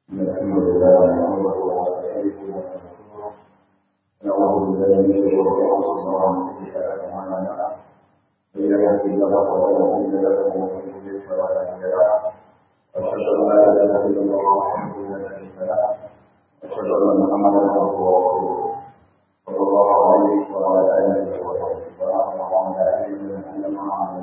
الحمد لله نحمده ونستعينه ونستغفره ونعوذ بالله من شرور انفسنا ومن سيئات اعمالنا من يهده الله فلا مضل له ومن يضلل فلا هادي له واشهد ان لا اله الا الله وحده لا شريك له واشهد ان محمدا عبده ورسوله صلى الله عليه وعلى اله وصحبه وسلم وعلى اله وسلم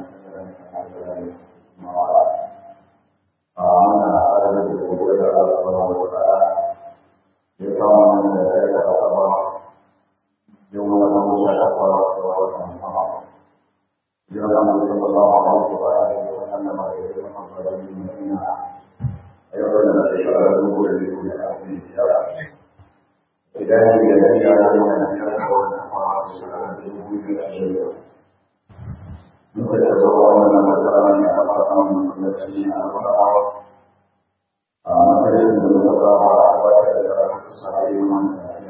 وعلى mana ada di beberapa dalam beberapa di kawasan yang saya katakan yang mana masyarakat para kawasan sama. Jangan bersama Allah Subhanahu wa taala bagi Muhammad bin Madinah. Ayo kita berdoa dulu dari dunia ini ya. Tidak ada yang ada yang ada Allah Subhanahu wa taala. Mereka seorang yang berjalan yang apakah menjadi apa Majelis beberapa wajah dalam keseharian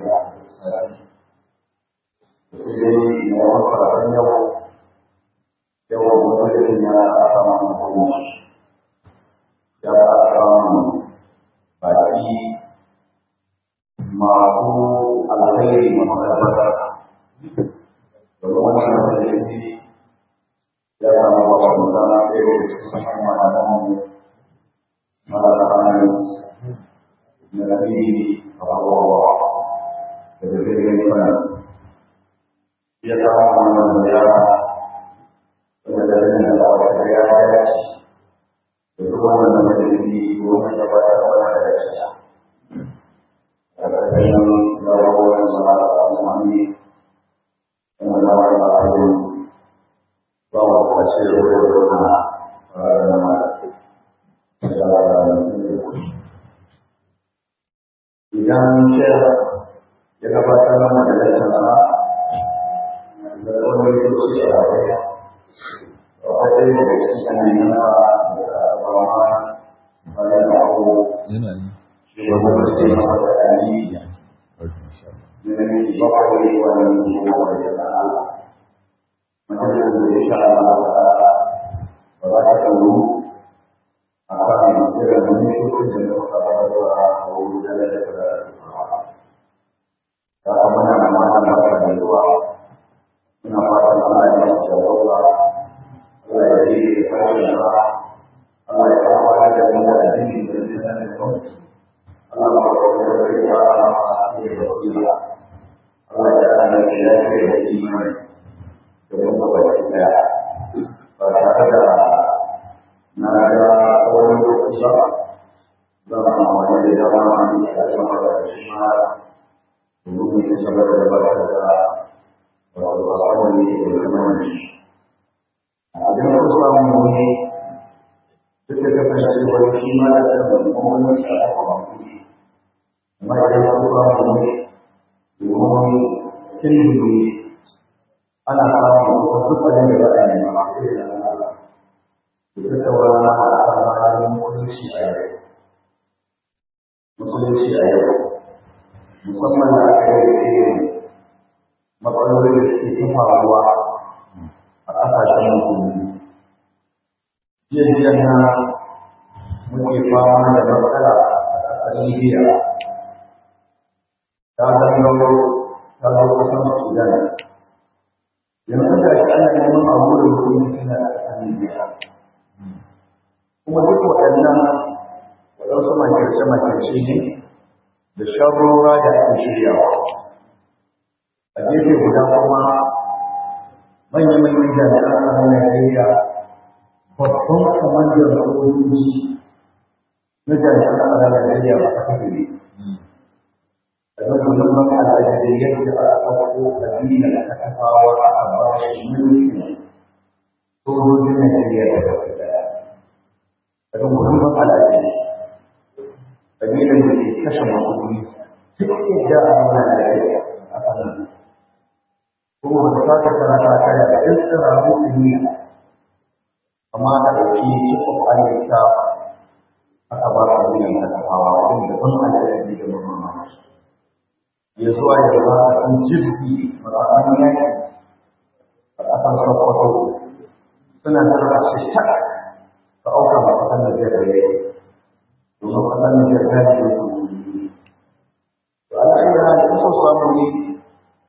Jadi, mohon perhatiannya yang mempunyainya akan menghubungi yang akan bagi mampu al-khairi mengadakan Bagaimana menjadi yang membawa bencana virus kemana-mana mengatakan Nabi Allah bagaimana dia tahu mengenai penjelasan yang dapat saya Berhubungan dengan menjadi hubungan jabatan pada saya. Kata yang melakukan salah suami yang menawarkan hasil bahwa hasil berhubungan Idan Syekh ya gabatar mana da sana da wani lokaci a baya wata ne da cikin kananan da bawa bayan da ko yana yi shi wanda ba sai ma da ali ne ne ba ko ne wannan ko da Allah mana da insha Allah ba za ta kawo akan irin mutum da muka fara da wuri da da da da muna da mana da da zuwa muna fatan Allah ya yi da ruwa Allah ya yi da fara Allah ya fara da mu da addini da sunan da mu Allah ya fara da ya da basira Allah ya fara da ya da imani da mu ba da ba tare da na ga wani lokaci ba zan amfani da dama ne a cikin da shi ma domin mu ci gaba da gabatar da wato asali da kuma idan ku samu ne duk da kasance wani shi ma da kan wani shi a kuma amma idan ku samu ne domin kin ne ana samun wasu dukkanin da za a yi ma da tattauna a tsamanin musulunci a yau musulunci a yau musamman da aka yi irin matsalolin da suke ta faruwa a ƙasashen musulmi jiya jiya na muke fama da matsala a ƙasar libya ta gangaro ta zo kusan sudan yanzu da shi ana neman abu da mutum yana ƙasar libya kuma duk waɗannan waɗansu makirce-makirce ne da sharrora da ake shiryawa a gefe guda kuma manya-manyan jami'an tsaron Najeriya babban kwamandan sojoji na jami'an tsaron Najeriya ba ta kafe a zan gudun ban al'ajirai yadda a ɗauko ƙabila ta kasawa a ba shi mulkin sojojin Najeriya da kafa daya daga muhimman al'adu ƙabilan da ke kashe makonni duk yadda a nuna da ya a sanar kuma ba ta ta tara ta kaya da ɗin tsiraru duniya amma a ɗauki cikin ayyar staff aka ba ka wuyan da kafawa ɗin da ban al'adu da mamman ya zuwa ya ba ka ɗan jirgi matsakan yaki a ƙasar sokoto suna tara shi ta ka auka ba kasan da zai da yake domin kasan da zai da yake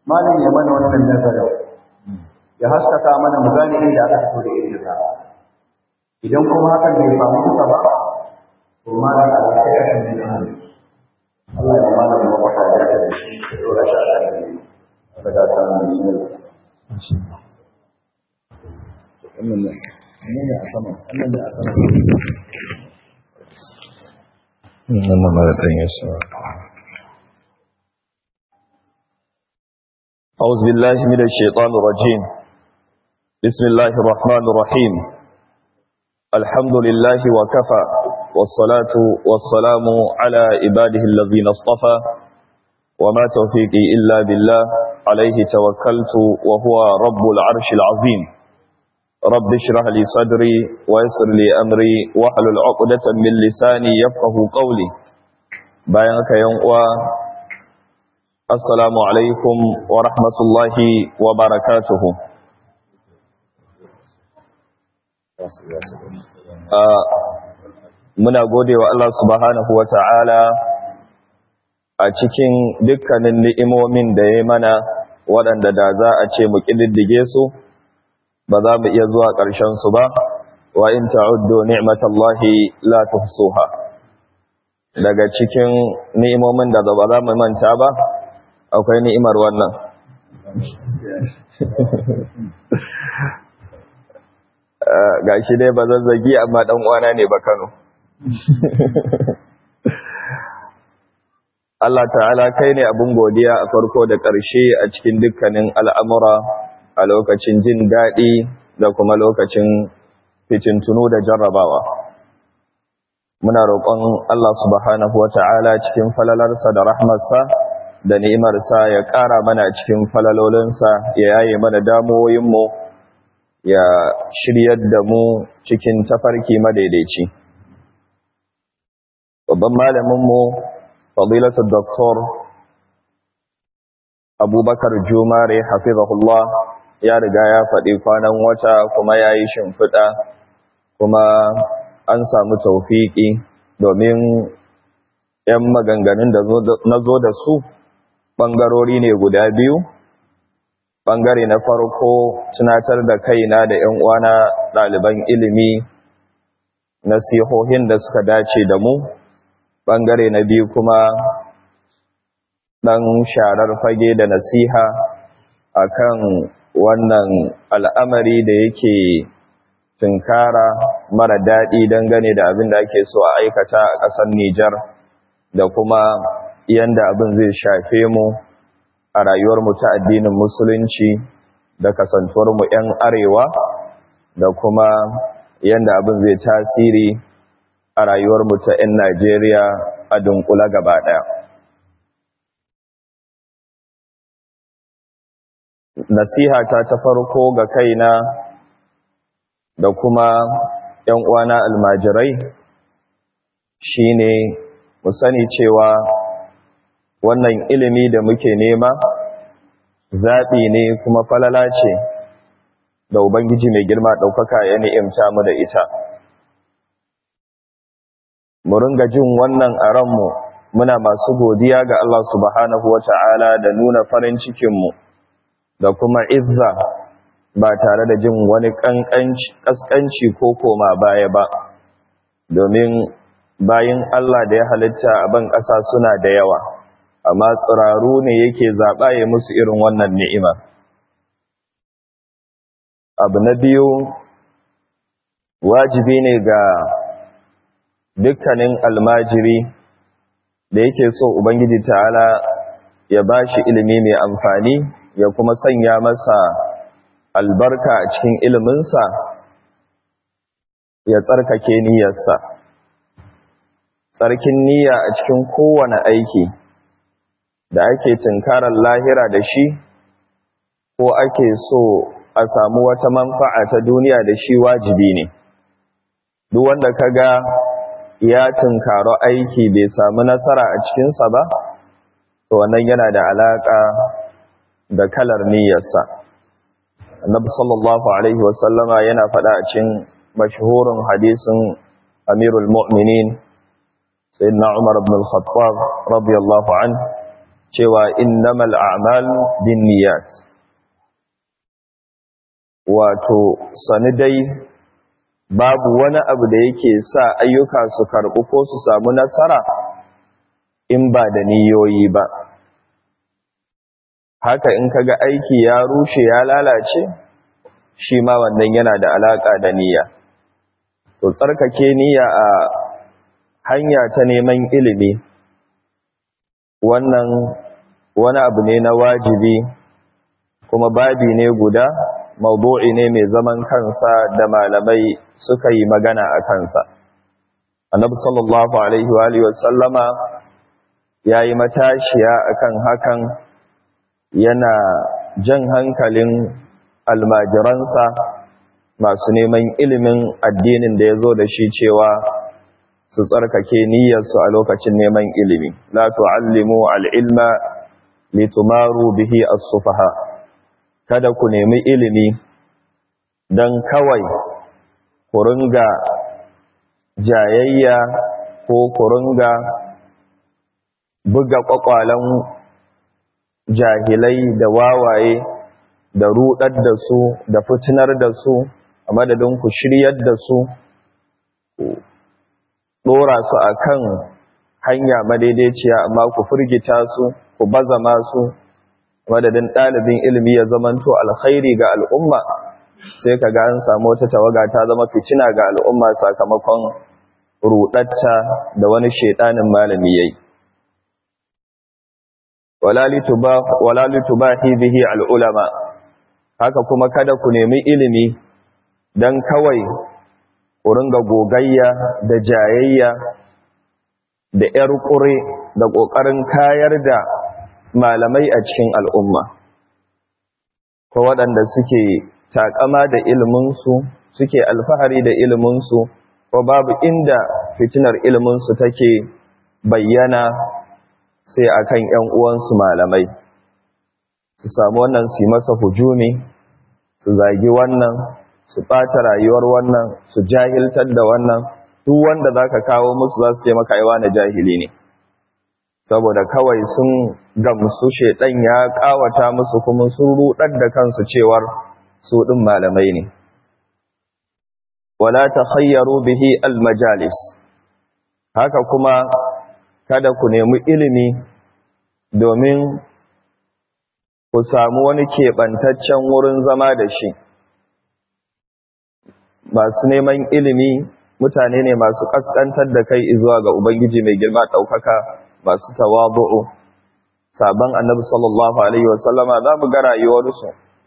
malam ya mana wannan nazarin ya haskaka mana mu gane inda aka fito da irin sa idan kuma hakan bai samu duka ba to malam a sai ya kan nan Allah ya malam ya wata da da shi da dora shi a kan ne daga san bismillah wannan ne ne a sama wannan ne a sama wannan mara ɗan yasa أعوذ بالله من الشيطان الرجيم بسم الله الرحمن الرحيم الحمد لله وكفى والصلاة والسلام على عباده الذين اصطفى وما توفيقي إلا بالله عليه توكلت وهو رب العرش العظيم رب اشرح لي صدري ويسر لي أمري واحلل عقدة من لساني يفقه قولي بيانك يوم Assalamu alaikum wa rahmatullahi wa barakatuhu. Muna gode wa Allah subhanahu wa ta'ala a cikin dukkanin ni'imomin da ya mana waɗanda da za a ce mu ƙididdige su, ba za mu iya zuwa ƙarshensu ba, wa in ta'uddu ni'matallahi la tuhsuha. Daga cikin ni'imomin da ba za mu manta ba, akwai ni'imar wannan ga shi dai ba zazzagi amma dan uwana ne ba Kano Allah ta'ala kai ne abin godiya a farko da ƙarshe a cikin dukkanin al'amura a lokacin jin daɗi da kuma lokacin fitintunu da jarrabawa muna roƙon Allah subhanahu wa ta'ala cikin falalarsa da rahmarsa da ni'imarsa ya ƙara mana cikin falalolinsa ya yaye mana damuwoyinmu ya shiryar da mu cikin tafarki madaidaici. Babban malaminmu, fadilatul doktor Abubakar Jumare Hafizahullah ya riga ya faɗi kwanan wata kuma ya yi shimfiɗa kuma an samu taufiƙi domin ‘yan maganganun da na zo da su’ ɓangarori ne guda biyu ɓangare na farko tunatar da kaina da ‘yan uwana ɗaliban ilimi nasihohin da suka dace da mu ɓangare na biyu kuma ɗan sharar fage da nasiha akan wannan al'amari da yake tunkara mara daɗi dangane da abin da ake so a aikata a ƙasar Nijar da kuma yanda abin zai shafe mu a rayuwarmu ta addinin musulunci da kasantuwarmu 'yan arewa da kuma yanda abin zai tasiri a rayuwarmu ta 'yan Najeriya a dunkula gaba ɗaya. Nasiha ta ta farko ga kaina da kuma 'yan uwana almajirai shine mu sani cewa wannan ilimi da muke nema zaɓi ne kuma falala ce da Ubangiji mai girma ɗaukaka ya ni'imta mu da ita. Mu ringa jin wannan a ranmu muna masu godiya ga Allah subhanahu wa ta'ala da nuna farin cikinmu da kuma izza ba tare da jin wani ƙasƙanci ko koma baya ba, domin bayin Allah da ya halitta a ban ƙasa suna da yawa. amma tsiraru ne yake zaɓa ya musu irin wannan ni'ima. Abu na biyu, wajibi ne ga dukkanin almajiri da yake so Ubangiji ta'ala ya ba shi ilimi mai amfani ya kuma sanya masa albarka a cikin iliminsa ya tsarkake niyyarsa. Tsarkin niyya a cikin kowane aiki. da ake tunkarar lahira da shi ko ake so a samu wata manfa'a ta duniya da shi wajibi ne duk wanda kaga ya tunkaro aiki bai samu nasara a cikinsa ba to wannan yana da alaka da kalar niyyarsa annabi sallallahu alaihi wasallama yana faɗa a cikin mashhurin hadisin amirul mu'minin sayyidina umar ibn al-khattab radiyallahu anhu cewa innamal a'malu binniyat wato sani dai babu wani abu da yake sa ayyuka su karɓu ko su samu nasara in ba da niyoyi ba haka in kaga aiki ya rushe ya lalace shi ma wannan yana da alaka da niyya to tsarkake niyya a hanya ta neman ilimi wannan wani abu ne na wajibi kuma babi ne guda mawdu'i ne mai zaman kansa da malamai suka yi magana a kansa annabi sallallahu alaihi wa alihi wasallama yayi matashiya akan hakan yana jan hankalin almajiransa masu neman ilimin addinin da ya zo da shi cewa su tsarkake niyyarsu a lokacin neman ilimi la tu'allimu al-ilma litumaru bihi as-sufaha kada ku nemi ilimi dan kawai ku ringa jayayya ko ku ringa buga kwakwalan jahilai da wawaye da rudar da su da fitinar da su a madadin ku shiryar da su dora su akan hanya madaidaiciya amma ku furgita su ku bazama su madadin ɗalibin ilimi ya zamanto alkhairi ga al'umma sai ka ga an samu wata tawaga ta zama fitina ga al'umma sakamakon rudatta da wani shedanin malami yayi wala litubahi bihi al'ulama haka kuma kada ku nemi ilimi don kawai ku ringa gogayya da jayayya da ‘yar ƙure da ƙoƙarin kayar da malamai a cikin al'umma ko waɗanda suke taƙama da iliminsu suke alfahari da iliminsu ko babu inda fitinar iliminsu take bayyana sai akan ‘yan uwansu malamai su samu wannan su yi masa hujumi su zagi wannan su ɓata rayuwar wannan su jahiltar da wannan duk wanda za ka kawo musu za su ce maka aiwa na jahili ne saboda kawai sun gamsu shaidan ya ƙawata musu kuma sun ruɗar da kansu cewar su ɗin malamai ne wala ta khayyaru bihi almajalis haka kuma kada ku nemi ilimi domin ku samu wani keɓantaccen wurin zama da shi masu neman ilimi mutane ne masu ƙasƙantar da kai zuwa ga ubangiji mai girma ɗaukaka masu tawabu'u sabon annabi sallallahu alaihi wasallama za mu ga rayuwarsu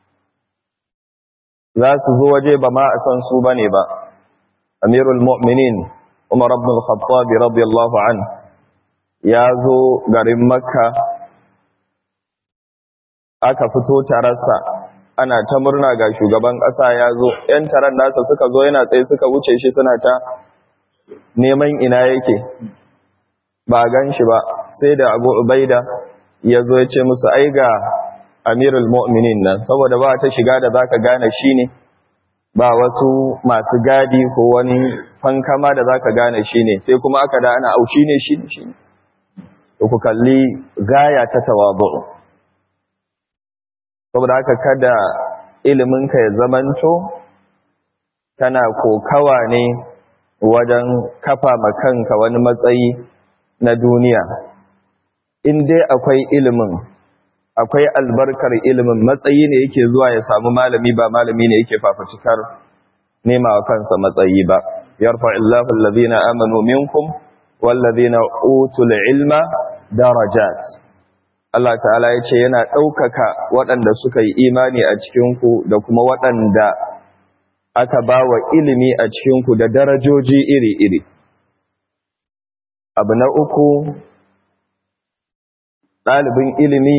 za su zo waje ba ma a san su ba ne ba amirul mu'minin umar ibn al-khattab radiyallahu an ya zo garin makka aka fito tararsa ana ta murna ga shugaban ƙasa ya zo ‘yan taron nasa suka zo yana tsaye suka wuce shi suna ta neman ina yake ba gan shi ba sai da abu ubaida ya zo ya ce musu ai ga amirul mu'minin nan saboda ba ta shiga da zaka gane shi ne ba wasu masu gadi ko wani fankama da zaka gane shi ne sai kuma aka da ana aushi ne shi ne shi ne ku kalli gaya ta tawabu saboda haka kada iliminka ya zamanto tana kokawa ne wajen kafa makanka wani matsayi na duniya in dai akwai ilimin akwai albarkar ilimin matsayi ne yake zuwa ya samu malami ba malami ne yake fafutukar nema wa kansa matsayi ba yarfa illahu allazina amanu minkum wallazina utul ilma darajat Allah ta'ala ya ce yana ɗaukaka waɗanda suka yi imani a cikinku da kuma waɗanda aka ba wa ilimi a cikinku da darajoji iri-iri. Abu na uku, ɗalibin ilimi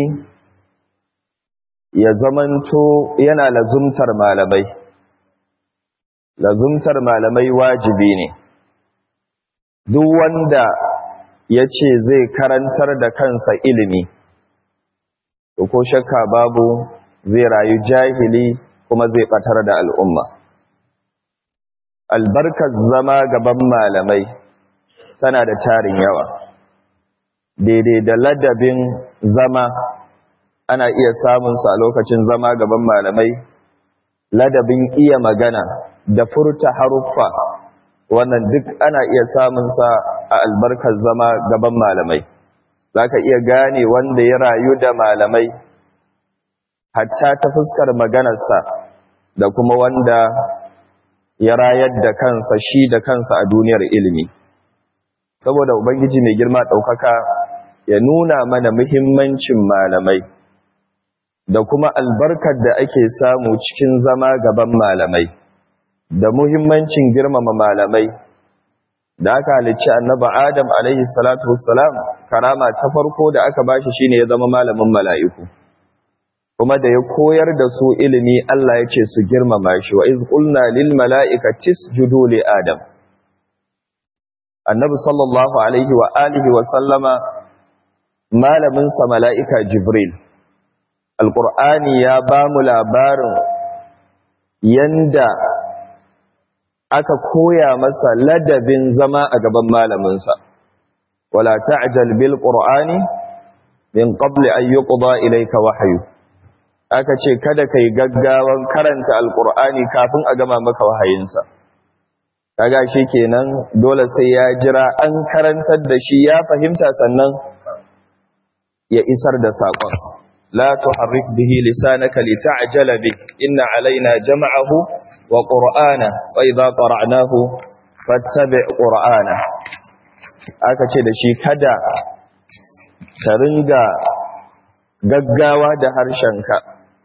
ya zamanto yana lazumtar malamai. Lazumtar malamai wajibi ne. Duk wanda ya ce zai karantar da kansa ilimi. ko shakka babu zai rayu jahili kuma zai batar da al'umma. Albarkar zama gaban malamai tana da tarin yawa. daidai da ladabin zama ana iya samunsa a lokacin zama gaban malamai ladabin iya magana da furta haruffa wannan duk ana iya samunsa a albarkar zama gaban malamai za ka iya gane wanda ya rayu da malamai hatta ta fuskar maganarsa da kuma wanda ya rayar da kansa shi da kansa a duniyar ilimi saboda ubangiji mai girma ɗaukaka ya nuna mana muhimmancin malamai da kuma albarkar da ake samu cikin zama gaban malamai da muhimmancin girmama malamai da aka halicci annaba adam alaihi salatu wassalam karama ta farko da aka bashi shine ya zama malamin mala'iku kuma da ya koyar da su ilimi Allah ya ce su girmama shi wa iz qulna lil mala'ikati isjudu li adam annabi sallallahu alaihi wa alihi wa sallama malamin sa mala'ika jibril alqur'ani ya ba mu labarin yanda aka koya masa ladabin zama a gaban malaminsa wala ta'jal bil qur'ani min qabli an yuqda ilayka wahyu aka ce kada kai gaggawan karanta alqur'ani kafin a gama maka wahayinsa kaga shi kenan dole sai ya jira an karantar da shi ya fahimta sannan ya isar da sakon la tuharrik bihi lisanaka lita'jala bi inna alaina jam'ahu wa qur'ana wa idha qara'nahu fattabi' qur'ana aka ce da shi kada ka ringa gaggawa da harshenka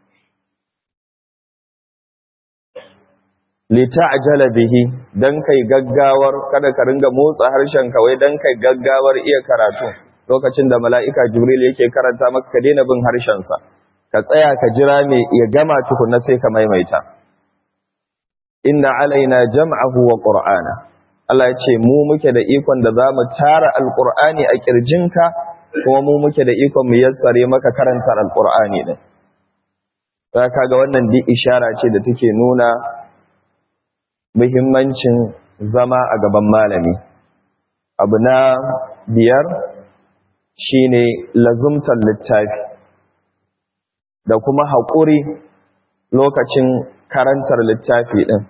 lita'jala bihi dan kai gaggawar kada ka ringa motsa harshenka wai dan kai gaggawar iya karatu lokacin da mala'ika jibril yake karanta maka ka daina bin harshensa ka tsaya ka jira me ya gama tukunna sai ka maimaita inna alaina jam'ahu wa qur'ana Allah ya ce mu muke da ikon da zamu tara alqur'ani a kirjinka kuma mu muke da ikon mu yassare maka karanta alqur'ani din za ka ga wannan di ishara ce da take nuna muhimmancin zama a gaban malami abu na biyar shine lazumtar littafi da kuma haƙuri lokacin karantar littafi ɗin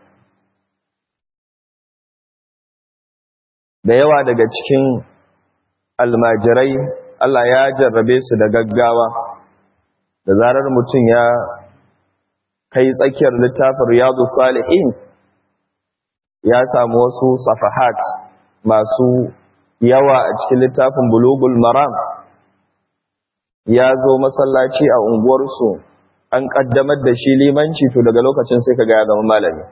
da yawa daga cikin almajirai Allah ya jarrabe su da gaggawa da zarar mutum ya kai tsakiyar littafin riyadu salihin ya samu wasu safahat masu yawa a cikin littafin bulugul maram ya zo masallaci a unguwarsu an kaddamar da shi limanci to daga lokacin sai ka ya zama malami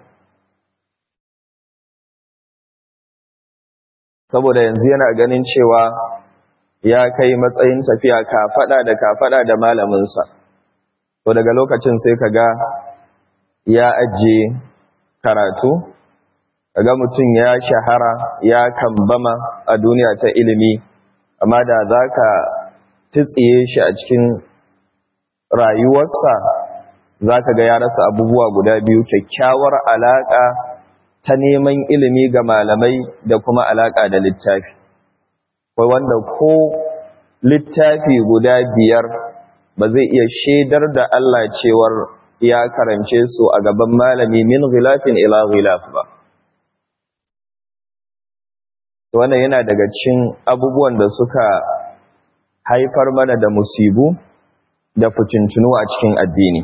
saboda yanzu yana ganin cewa ya kai matsayin tafiya kafada da kafada da malaminsa to daga lokacin sai ka ga ya ajiye karatu ga mutum ya shahara ya kambama a duniya ta ilimi amma da za ka tsiye shi a cikin rayuwarsa za ka ga ya rasa abubuwa guda biyu kyakkyawar alaƙa ta neman ilimi ga malamai da kuma alaƙa da littafi kai wanda ko littafi guda biyar ba zai iya shaidar da Allah cewar ya karance su a gaban malami min ghilafin ila ghilaf ba wannan yana daga cikin abubuwan da suka haifar mana da musibu da fitintunu a cikin addini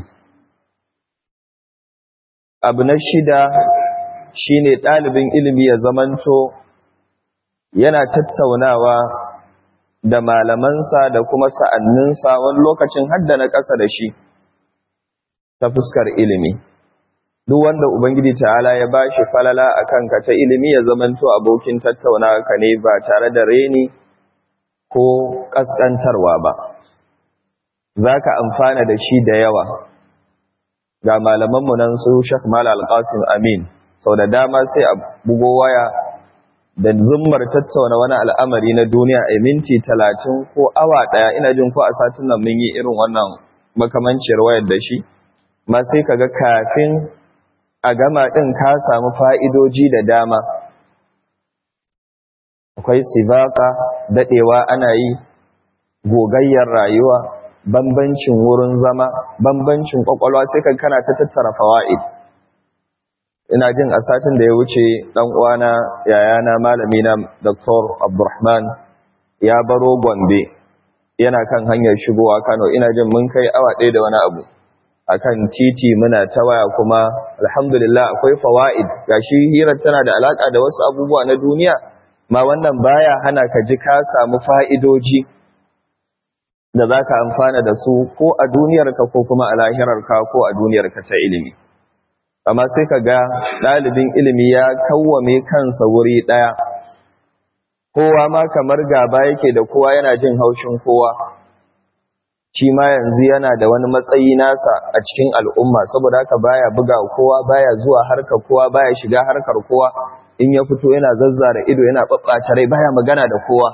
abu na shida shine ɗalibin ilimi ya zamanto yana tattaunawa da malamansa da kuma sa'anninsa wani lokacin hadda na ƙasa da shi ta fuskar ilimi duk wanda ubangiji ta'ala ya bashi falala a kanka ta ilimi ya zamanto abokin tattaunawa ka ne ba tare da reni ko ƙasƙantarwa ba za ka amfana da shi da yawa ga malamanmu nan su shek mal alƙasim amin sau da dama sai a bugo waya da zummar tattauna wani al'amari na duniya a minti talatin ko awa ɗaya ina jin ko a satin nan mun yi irin wannan makamanciyar wayar da shi ma sai ka ga kafin a gama ɗin ka samu fa'idoji da dama akwai sibaka daɗewa ana yi gogayyar rayuwa bambancin wurin zama bambancin kwakwalwa sai ka kana ta tattara fawaid ina jin a satin da ya wuce dan uwana yayana malami na Dr. Abdulrahman ya baro Gombe yana kan hanyar shigowa Kano ina jin mun kai awa ɗaya da wani abu akan titi muna ta waya kuma alhamdulillah akwai fawaid gashi hirar tana da alaka da wasu abubuwa na duniya ma wannan baya hana ka ji ka samu fa'idoji da zaka amfana da su ko a duniyarka ko kuma a lahirarka ko a duniyarka ta ilimi amma sai ka ga ɗalibin ilimi ya kawwame kansa wuri ɗaya kowa ma kamar gaba yake da kowa yana jin haushin kowa shi ma yanzu yana da wani matsayi nasa a cikin al'umma saboda haka baya buga kowa baya zuwa harkar kowa baya shiga harkar kowa in ya fito yana zazzara ido yana ɓaɓɓata rai baya magana da kowa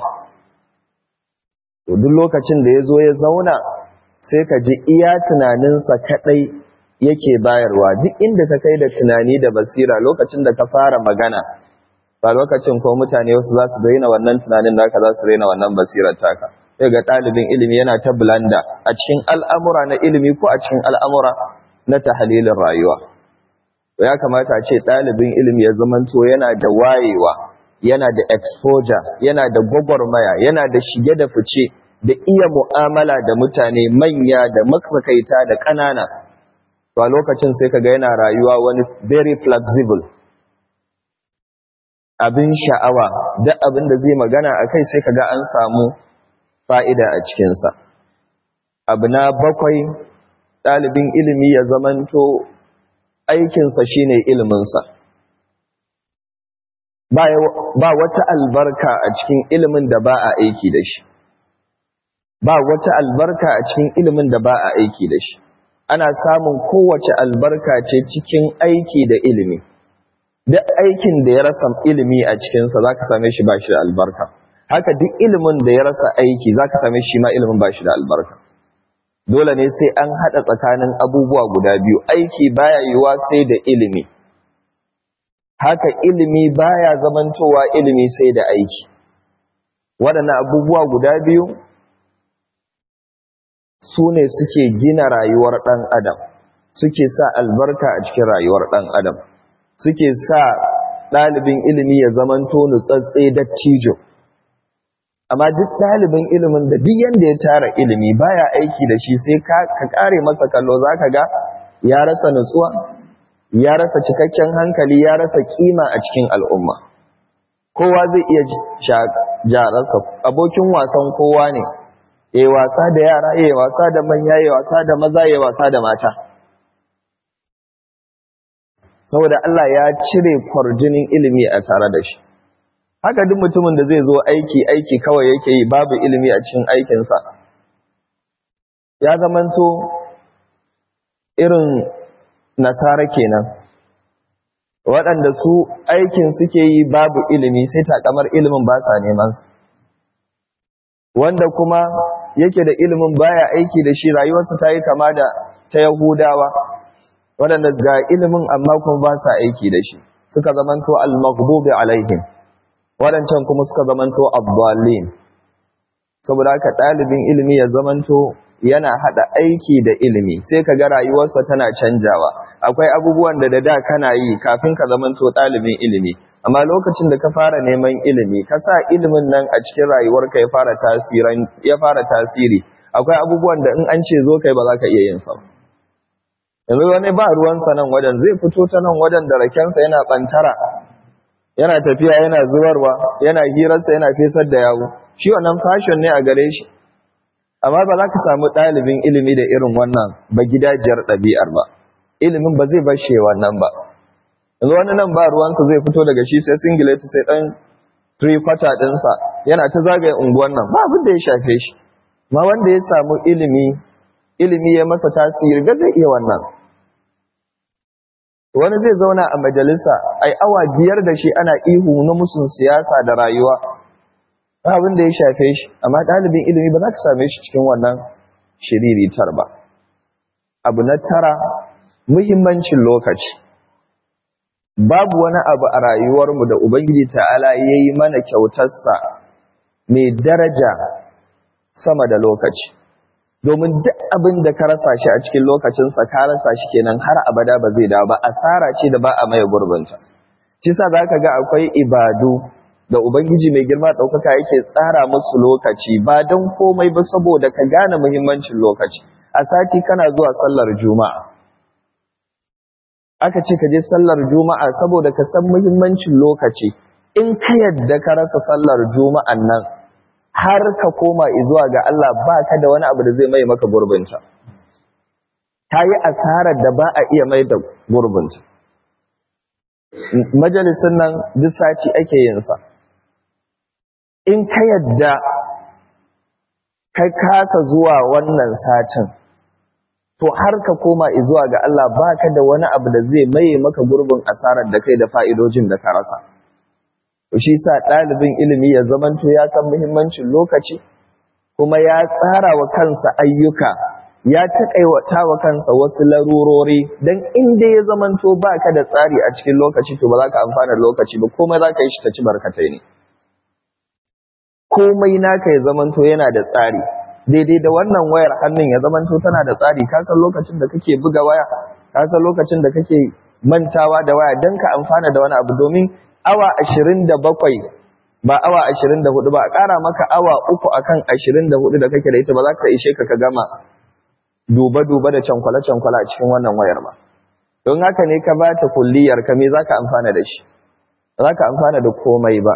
to duk lokacin da ya zo ya zauna sai ka ji iya tunaninsa kaɗai yake bayarwa duk inda ka kai da tunani da basira lokacin da ka fara magana ba lokacin ko mutane wasu za su daina wannan tunanin da za su daina wannan basirar taka sai ga ɗalibin ilimi yana ta bulanda a cikin al'amura na ilimi ko a cikin al'amura na tahalilin rayuwa to ya kamata a ce ɗalibin ilimi ya zamanto yana da wayewa yana da exposure yana da gwagwarmaya yana da shige da fice da iya mu'amala da mutane manya da makakaita da ƙanana to a lokacin sai kaga yana rayuwa wani very flexible abin sha'awa duk abin da zai magana a kai sai kaga an samu fa'ida a cikinsa abu na bakwai ɗalibin ilimi ya zamanto aikinsa shine iliminsa ba wata albarka a cikin ilimin da ba a aiki da shi ba wata albarka a cikin ilimin da ba a aiki da shi ana samun kowace albarka ce cikin aiki da ilimi duk aikin da ya rasa ilimi a cikinsa za ka same shi ba shi da albarka haka duk ilimin da ya rasa aiki za ka same shi ma ilimin ba shi da albarka dole ne sai an haɗa tsakanin abubuwa guda biyu aiki baya yiwuwa sai da ilimi haka ilimi baya zamantowa ilimi sai da aiki waɗannan abubuwa guda biyu su ne suke gina rayuwar ɗan adam suke sa albarka a cikin rayuwar ɗan adam suke sa ɗalibin ilimi ya zamanto nutsatse dattijo amma duk ɗalibin ilimin da duk yanda ya tara ilimi baya aiki da shi sai ka kare masa kallo zaka ga ya rasa nutsuwa ya rasa cikakken hankali ya rasa kima a cikin al'umma kowa zai iya jararsa abokin wasan kowa ne yayi wasa da yara yayi wasa da manya yayi wasa da maza yayi wasa da mata saboda Allah ya cire kwarjinin ilimi a tare da shi haka duk mutumin da zai zo aiki aiki kawai yake yi babu ilimi a cikin aikinsa ya zamanto irin nasara kenan waɗanda su aikin suke yi babu ilimi sai takamar ilimin ba sa neman su wanda kuma yake da ilimin baya aiki da shi rayuwarsa ta yi kama da ta yahudawa waɗanda ga ilimin amma kuma ba sa aiki da shi suka zamanto al-maghdubi alaihim waɗancan kuma suka zamanto abdallin saboda haka ɗalibin ilimi ya zamanto yana haɗa aiki da ilimi sai ka ga rayuwarsa tana canjawa akwai abubuwan da da da kana yi kafin ka zamanto ɗalibin ilimi amma lokacin da ka fara neman ilimi ka sa ilimin nan a cikin rayuwarka ya fara tasirin ya fara tasiri akwai abubuwan da in an ce zo kai ba za ka iya yin sa yanzu wani ba ruwansa nan wajen zai fito ta nan wajen da rakensa yana ɓantara yana tafiya yana zubarwa yana hirarsa yana fesar da yawo shi wannan fashion ne a gare shi amma ba za ka samu ɗalibin ilimi da irin wannan ba gidajiyar ɗabi'ar ba ilimin ba zai bashe wannan ba yanzu wani nan ba ruwansa zai fito daga shi sai singileti sai ɗan three quarter ɗinsa yana ta zagaye unguwan nan ba abin da ya shafe shi ma wanda ya samu ilimi ilimi ya masa tasiri ga zai iya wannan wani zai zauna a majalisa ai awa biyar da shi ana ihu na musun siyasa da rayuwa abin da ya shafe shi amma ɗalibin ilimi ba za ka same shi cikin wannan shiriritar ba abu na tara muhimmancin lokaci babu wani abu a rayuwarmu da ubangiji ta'ala ya yi mana kyautarsa mai daraja sama da lokaci domin duk abin da ka rasa shi a cikin lokacinsa ka rasa shi kenan har abada ba zai dawo ba asara ce da ba a maye gurbinta shi sa za ka ga akwai ibadu da ubangiji mai girma ɗaukaka yake tsara musu lokaci ba don komai ba saboda ka gane muhimmancin lokaci a sati kana zuwa sallar juma'a aka ce ka je sallar juma'a saboda ka san muhimmancin lokaci in ka yadda ka rasa sallar juma'an nan har ka koma zuwa ga Allah ba ka da wani abu da zai mai maka gurbinta ta yi asarar da ba a iya mai da gurbinta majalisun nan duk sati ake yin sa in ka yadda ka kasa zuwa wannan satin to har ka koma zuwa ga Allah baka da wani abu da zai maye maka gurbin asarar da kai da fa'idojin da ka rasa shi sa ɗalibin ilimi ya zamanto ya san muhimmancin lokaci kuma ya tsara wa kansa ayyuka ya taƙaiwata wa kansa wasu larurori don inda ya zamanto baka da tsari a cikin lokaci to ba za ka amfana lokaci ba komai za ka yi shi ta ci barkatai ne komai naka ya zamanto yana da tsari daidai da wannan wayar hannun ya zamanto tana da tsari ka san lokacin da kake buga waya ka san lokacin da kake mantawa da waya don ka amfana da wani abu domin awa ashirin da bakwai ba awa ashirin da hudu ba a ƙara maka awa uku akan ashirin da hudu da kake da ita ba za ka ishe ka ka gama duba-duba da cankwale-cankwale a cikin wannan wayar ba don haka ne ka bata kulliyar ka me za ka amfana da shi ba za ka amfana da komai ba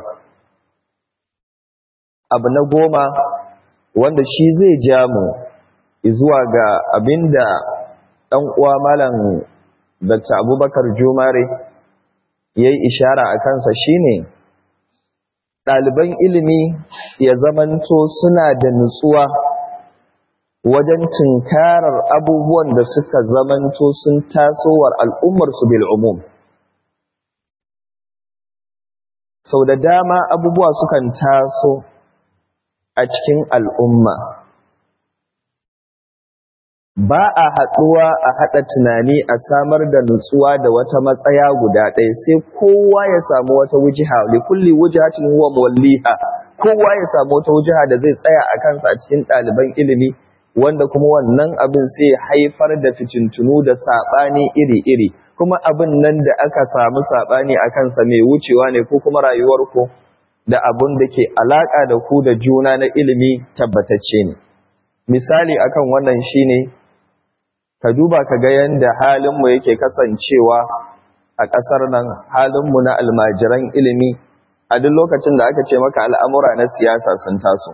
abu na goma wanda shi zai ja mu zuwa ga abinda ɗan uwa malam Dr. Abubakar Jumare ya yi ishara a kansa shine ɗaliban ilimi ya zamanto suna da nutsuwa wajen tunkarar abubuwan da suka zamanto sun tasowar al'ummarsu bil'umum. Sau da dama abubuwa sukan taso a cikin al'umma. Ba a haɗuwa a haɗa tunani a samar da nutsuwa da wata matsaya guda ɗaya sai kowa ya samu wata wujiha, da kulli wujihatin huwa mawalliha, kowa ya samu wata wujiha da zai tsaya a kansa a cikin ɗaliban ilimi, wanda kuma wannan abin sai haifar da fitintunu da saɓani iri-iri, kuma abin nan da aka samu saɓani a kansa mai wucewa ne ko kuma rayuwarku da abin da ke alaƙa da ku da juna na ilimi tabbatacce ne. Misali akan wannan shine ka duba ka ga yadda halinmu yake kasancewa a ƙasar nan halinmu na almajiran ilimi a duk lokacin da aka ce maka al'amura na siyasa sun taso.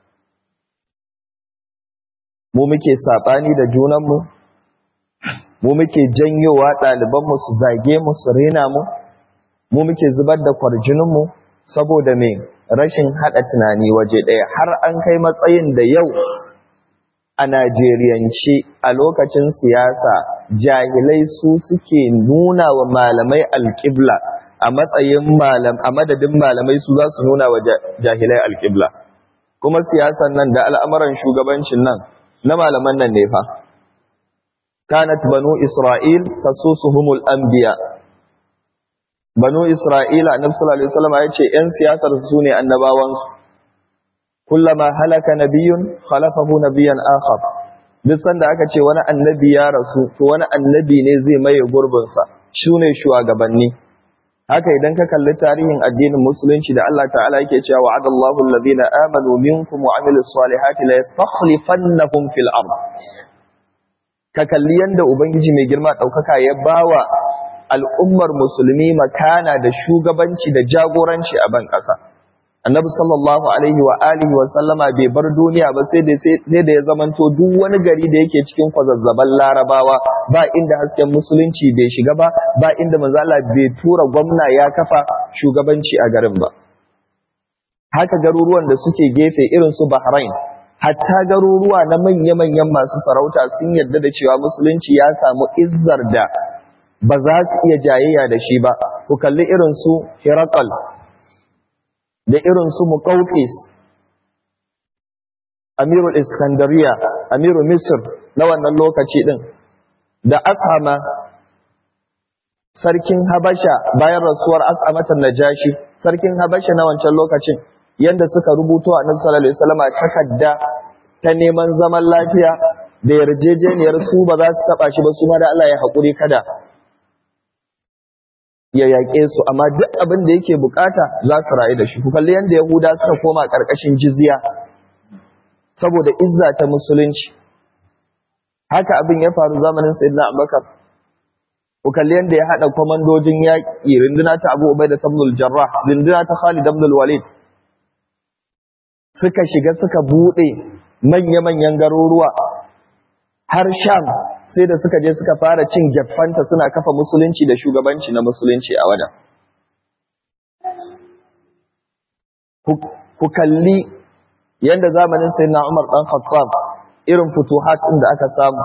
Mu muke saɓani da junanmu, mu muke janyowa ɗalibanmu su zage mu su rena mu, mu muke zubar da kwarjininmu saboda mai rashin haɗa tunani waje ɗaya har an kai matsayin da yau a Najeriyance a lokacin siyasa jahilai su suke nuna wa malamai alƙibla a matsayin malam a madadin malamai su za su nuna wa jahilai alƙibla kuma siyasan nan da al'amuran shugabancin nan na malaman nan ne fa kanat banu isra'il tasusuhumul anbiya banu isra'ila annabi sallallahu alaihi wasallam ya ce yan siyasar su ne annabawansu kullama halaka nabiyyun khalafahu nabiyyan akhar duk sanda aka ce wani annabi ya rasu to wani annabi ne zai maye gurbin sa shine shugabanni haka idan ka kalli tarihin addinin musulunci da Allah ta'ala yake cewa wa'adallahu alladhina amanu minkum wa amilus salihati la yastakhlifannahum fil ard ka kalli yanda ubangiji mai girma daukaka ya bawa al'ummar musulmi makana da shugabanci da jagoranci a ban kasa annabi sallallahu alaihi wa alihi wa sallama bai bar duniya ba sai da sai da ya zamanto duk wani gari da yake cikin kwazazzaban larabawa ba inda hasken musulunci bai shiga ba ba inda manzo Allah bai tura gwamna ya kafa shugabanci a garin ba haka garuruwan da suke gefe irin su Bahrain hatta garuruwa na manya-manyan masu sarauta sun yarda da cewa musulunci ya samu izzar da ba za su iya jayayya da shi ba ku kalli irin su Herakal da irin su Muqawqis Amirul Iskandariya Amirul Misr na wannan lokaci din da Ashama sarkin Habasha bayan rasuwar As'amatan Najashi sarkin Habasha na wancan lokacin yanda suka rubuto a Annabi sallallahu alaihi wasallam takarda ta neman zaman lafiya da yarjejeniyar su ba za su taɓa shi ba su ma da Allah ya haƙuri kada ya yaƙe su amma duk abin da yake bukata za su rayu da shi ku kalli yadda yahuda suka koma ƙarƙashin jizya saboda izza ta musulunci haka abin ya faru zamanin sayyidina abubakar ku kalli yadda ya haɗa kwamandojin yaƙi runduna ta abu ubai da tabnul jarrah runduna ta khalid abdul walid suka shiga suka buɗe manya-manyan garuruwa har sham sai da suka je suka fara cin gyaffanta suna kafa musulunci da shugabanci na musulunci a wajen ku kalli yadda zamanin sai na umar ɗan khattab irin futuhat da aka samu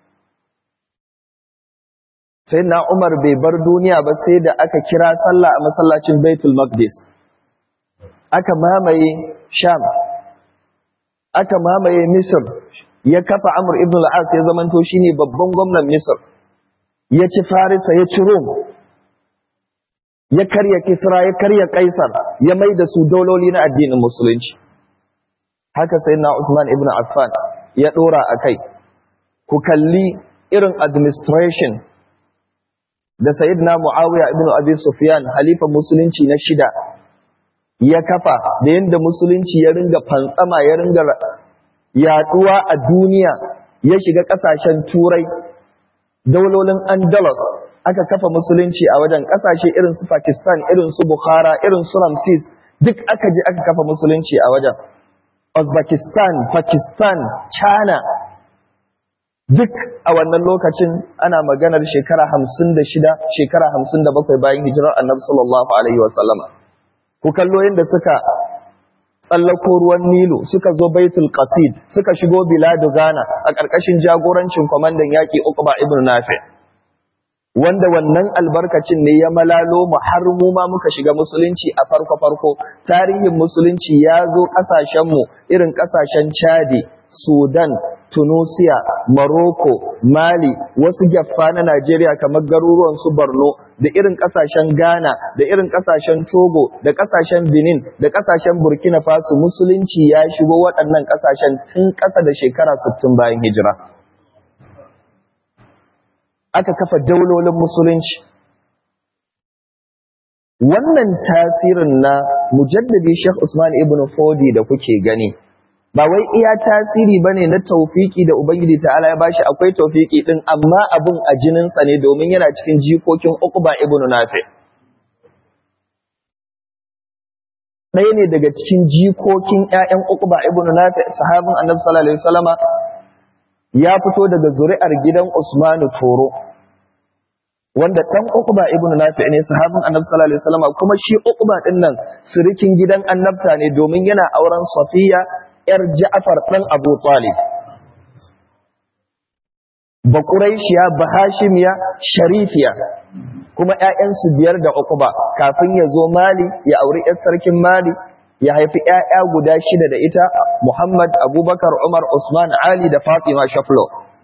sai na umar bai bar duniya ba sai da aka kira sallah a masallacin baitul maqdis aka mamaye sham aka mamaye misr ya kafa amur ibn al-as ya zamanto shine babban gwamnan misr ya ci farisa ya ci rom ya karya kisra ya karya kaisar ya mai da su dololi na addinin musulunci haka sai na usman ibn affan ya dora a kai ku kalli irin administration da sayyidina muawiya ibn abi sufyan halifan musulunci na shida ya kafa da yadda musulunci ya ringa fantsama ya ringa yaduwa a duniya ya shiga kasashen turai daulolin andalus aka kafa musulunci a wajen kasashe irin su pakistan irin su bukhara irin su ramses duk aka je aka kafa musulunci a wajen uzbekistan pakistan china duk a wannan lokacin ana maganar shekara hamsin da shida shekara hamsin da bakwai bayan hijirar annabi sallallahu alaihi wasallama ku kallo yadda suka tsallako ruwan Nilu suka zo Baitul Qasid suka shigo Biladu Ghana a ƙarƙashin jagorancin kwamandan yaƙi Uqba ibn Nafi wanda wannan albarkacin ne ya malalo mu har mu ma muka shiga musulunci a farko farko tarihin musulunci ya zo ƙasashen mu irin ƙasashen Chadi Sudan Tunisia Morocco Mali wasu gyaffa na Najeriya kamar garuruwan su Borno da irin kasashen Ghana da irin kasashen Togo da kasashen Benin da kasashen Burkina Faso musulunci ya shigo waɗannan kasashen tun ƙasa da shekara 60 bayan hijira aka kafa daulolin musulunci wannan tasirin na mujaddadi Sheikh Usman ibn Fodi da kuke gani ba wai iya tasiri bane na taufiki da ubangiji ta'ala ya bashi akwai taufiki din amma abun a jininsa ne domin yana cikin jikokin Uqba ibn Nafi ɗaya ne daga cikin jikokin ƴaƴan Uqba ibn Nafi sahabin Annabi sallallahu alaihi wasallama ya fito daga zuri'ar gidan Usman Toro wanda dan Uqba ibn Nafi ne sahabin Annabi sallallahu alaihi wasallama kuma shi Uqba din nan sirikin gidan annabta ne domin yana auren Safiya ‘yar Ja'afar ɗan Abu Talib. Ba Ƙuraishiya, ba Hashimiya, Sharifiya, kuma ‘ya'yansu biyar da Uqba kafin ya zo Mali, ya auri ‘yar sarkin Mali, ya haifi ‘ya'ya guda shida da ita, Muhammad, Abubakar, Umar, Usman, Ali da Fatima Shaflo.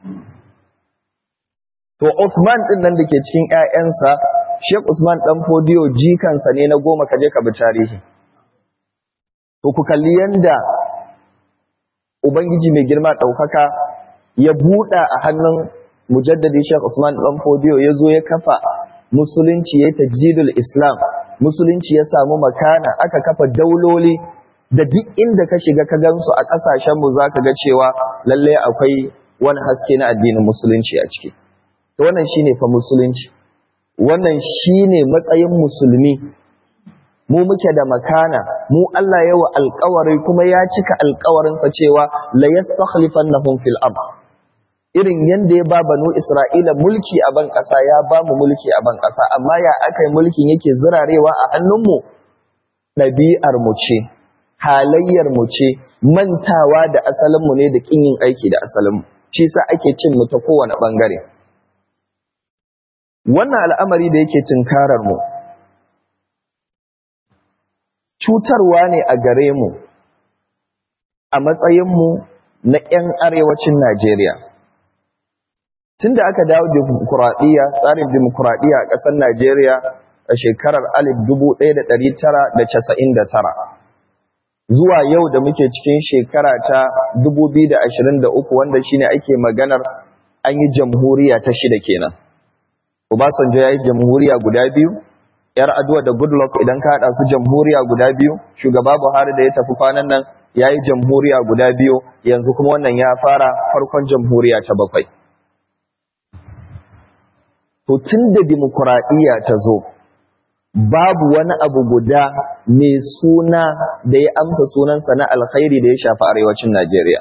To, Usman ɗin nan da ke cikin ‘ya'yansa, Sheikh Usman ɗan Fodiyo jikansa ne na goma kaje ka bi tarihi. To, ku kalli yanda Ubangiji mai girma ɗaukaka ya buɗa a hannun mujaddadi Sheikh Usman ɗan Fodiyo ya zo ya kafa musulunci ya yi tajdidul Islam, musulunci ya samu makana aka kafa dauloli da duk inda ka shiga ka gansu a ƙasashenmu za ka ga cewa lallai akwai wani haske na addinin musulunci a ciki. To wannan shine fa musulunci, wannan shine matsayin musulmi mu muke da makana mu Allah yawa alƙawari kuma ya cika alƙawarinsa cewa la yastakhlifannahum fil ard irin yanda ya ba banu Isra'ila mulki a ban ƙasa ya ba mu mulki a ban ƙasa amma ya akai mulkin yake zirarewa a hannunmu ɗabi'ar mu ce halayyar mu ce mantawa da asalin mu ne da kin yin aiki da asalin mu shi sa ake cin mu ta kowane bangare wannan al'amari da yake tunkarar mu cutarwa ne a gare mu a matsayinmu na 'yan arewacin Najeriya. Tun da aka dawo dimokuraɗiyya, tsarin dimokuraɗiyya a ƙasar Najeriya a shekarar 1999, zuwa yau da muke cikin shekara ta 2023 wanda shine ake maganar an yi jamhuriya ta shida kenan Obasanjo ya yi jamhuriya guda biyu yar aduwa da goodluck idan ka haɗa su jamhuriya guda biyu shugaba buhari da ya tafi kwanan nan ya yi jamhuriya guda biyu yanzu kuma wannan ya fara farkon jamhuriya ta bakwai to tun da dimokuraɗiyya ta zo babu wani abu guda mai suna da ya amsa sunansa na alkhairi da ya shafi arewacin najeriya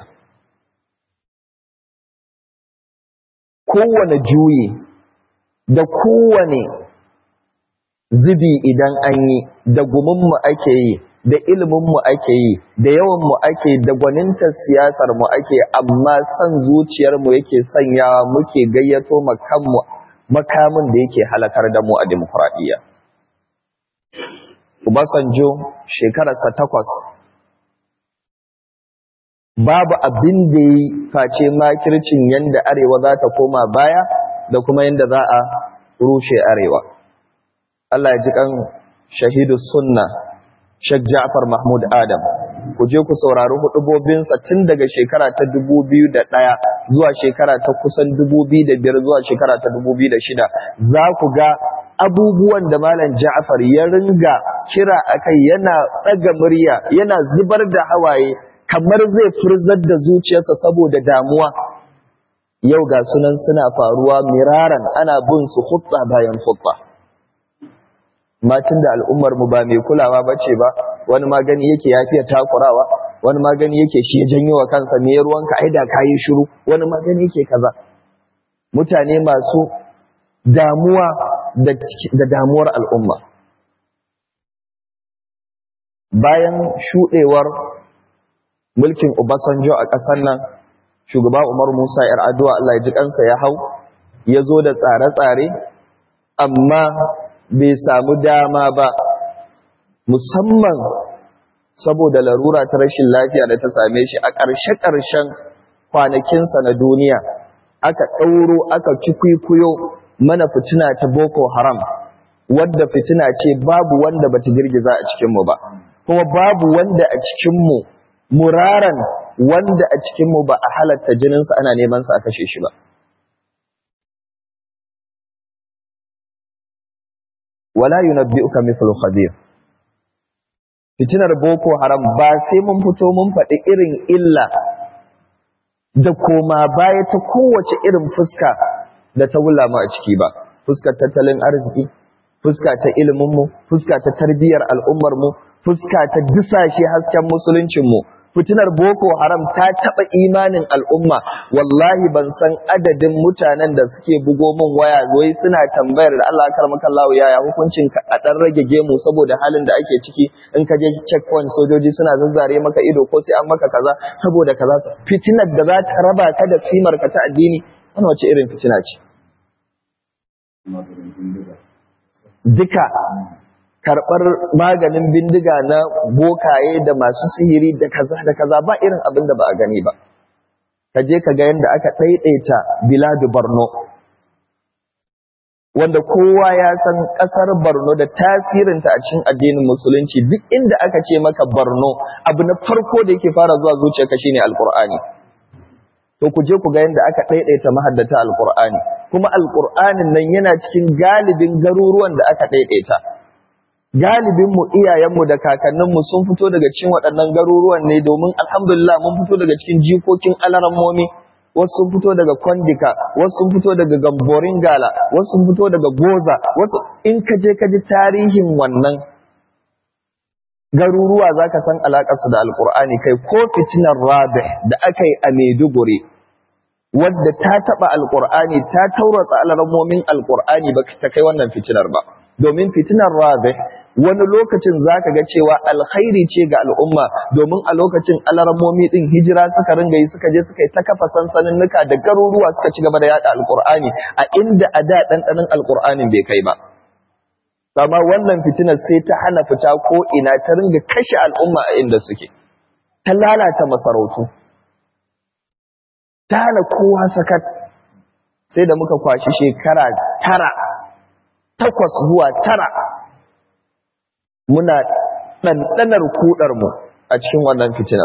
kowane juyi da kowane zubi idan an yi da guminmu ake yi da iliminmu ake yi da yawanmu ake da gwanintar siyasarmu ake amma son zuciyarmu yake sanyawa muke gayyato makanmu makamin da yake halakar da mu a demokuraɗiyya. Obasanjo shekararsa takwas babu abin da yi face makircin yadda arewa za ta koma baya da kuma yadda za a rushe arewa. Allah ya ji kan shahidu sunna Sheikh Ja'far Mahmud Adam ku je ku saurari hudubobinsa tun daga shekara ta 2001 zuwa shekara ta kusan 2005 zuwa shekara ta 2006 za ku ga abubuwan da Malam Ja'far ya ringa kira akai yana tsaga murya yana zubar da hawaye kamar zai furzar da zuciyarsa saboda damuwa yau ga sunan suna faruwa miraran ana bin su hutsa bayan hutsa Matin da al'ummar mu ba mai kulawa bace ba wani magani yake yafiya takurawa wani magani yake shi ya janyo wa kansa me ruwanka ai da kayi shiru wani magani yake kaza mutane masu damuwa da, da damuwar al'umma bayan shudewar mulkin Obasanjo a ƙasar nan shugaba Umar Musa yar addu'a Allah ya ji kansa ya hau ya zo da tsare-tsare amma bai samu dama ba musamman saboda larura ta rashin lafiya da ta same shi a ƙarshe-ƙarshen kwanakinsa na duniya aka ɗauro aka cikwikuyo mana fitina ta boko haram wadda fitina ce babu wanda bata girgiza a cikinmu ba kuma babu wanda a cikinmu muraran wanda a cikinmu ba a halatta jininsa ana neman sa a kashe shi ba wala yunabbi'uka mithlu khabir fitinar boko haram ba sai mun fito mun faɗi irin illa da koma baya ta kowace irin fuska da ta wula mu a ciki ba fuskar tattalin arziki fuska ta ilimin mu fuska ta tarbiyyar al'ummar mu fuska ta dusashe hasken musuluncin mu fitinar boko haram ta taba imanin al'umma wallahi ban san adadin mutanen da suke bugo min waya wai suna tambayar da Allah karmaka Allah yaya hukuncin ka a dan rage gemu saboda halin da ake ciki in ka je checkpoint sojoji suna zazzare maka ido ko sai an maka kaza saboda kaza fitinar da za ta raba ka da simar ka ta addini wannan wace irin fitina ce duka karɓar maganin bindiga na bokaye da masu sihiri da kaza da kaza ba irin abin da ba a gani ba ka je ka ga yadda aka ɗaiɗaita biladu barno wanda kowa ya san ƙasar barno da tasirinta a cikin addinin musulunci duk inda aka ce maka barno abu na farko da yake fara zuwa zuciyarka shine alkur'ani to ku je ku ga yadda aka ɗaiɗaita mahaddata alkur'ani kuma alkur'anin nan yana cikin galibin garuruwan da aka ɗaiɗaita galibinmu iyayenmu da kakanninmu sun fito daga cikin waɗannan garuruwan ne domin alhamdulillah mun fito daga cikin jikokin alarammomi wasu sun fito daga kwandika wasu sun fito daga gamborin gala wasu sun fito daga goza wasu in ka je ka ji tarihin wannan garuruwa za ka san alaƙarsu da alƙur'ani kai ko fitinar rabih da aka yi a maiduguri wadda ta taɓa alƙur'ani ta tauratsa alarammomin alƙur'ani ba ta kai wannan fitinar ba domin fitinar rabih wani lokacin za ka ga cewa alkhairi ce ga al'umma domin a lokacin alarmomi ɗin hijira suka ringa yi suka je suka yi ta kafa sansaninnuka da garuruwa suka ci gaba da yaɗa alƙur'ani a inda a da ɗanɗanin alƙur'anin bai kai ba amma wannan fitinar sai ta hana fita ko ina ta ringa kashe al'umma a inda suke ta lalata masarautu ta hana kowa sakat sai da muka kwashi shekara tara takwas zuwa tara muna ɗanɗanar kuɗarmu a cikin wannan fitinar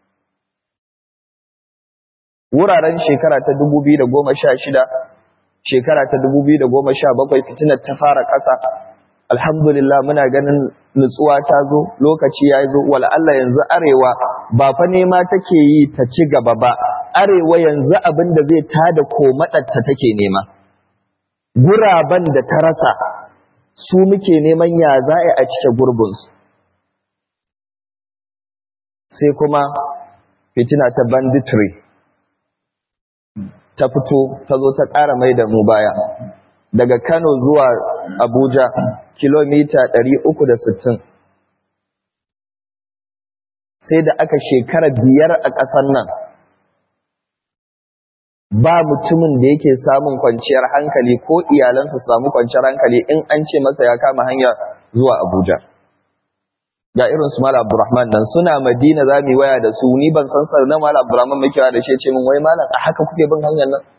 wuraren shekara ta 2016 shekara ta 2017 fitinar ta fara ƙasa alhamdulillah muna ganin nutsuwa ta zo lokaci ya zo Allah yanzu arewa ba fa nema take yi ta ci gaba ba arewa yanzu abin da zai tada komaɗarta take nema guraben da ta rasa su muke neman ya za a cike gurbinsu sai kuma fitina ta banditry ta fito ta zo ta ƙara mai da mu baya daga kano zuwa abuja kilomita 360 sai da aka shekara biyar a ƙasar nan ba mutumin da yake samun kwanciyar hankali ko iyalansa samu kwanciyar hankali in an ce masa ya kama hanya zuwa abuja ga irin su Malam Abdurrahman nan suna Madina za mu yi waya da su ni ban san sar na Malam Abdurrahman muke waya da shi ce min wai malam a haka kuke bin hanyar nan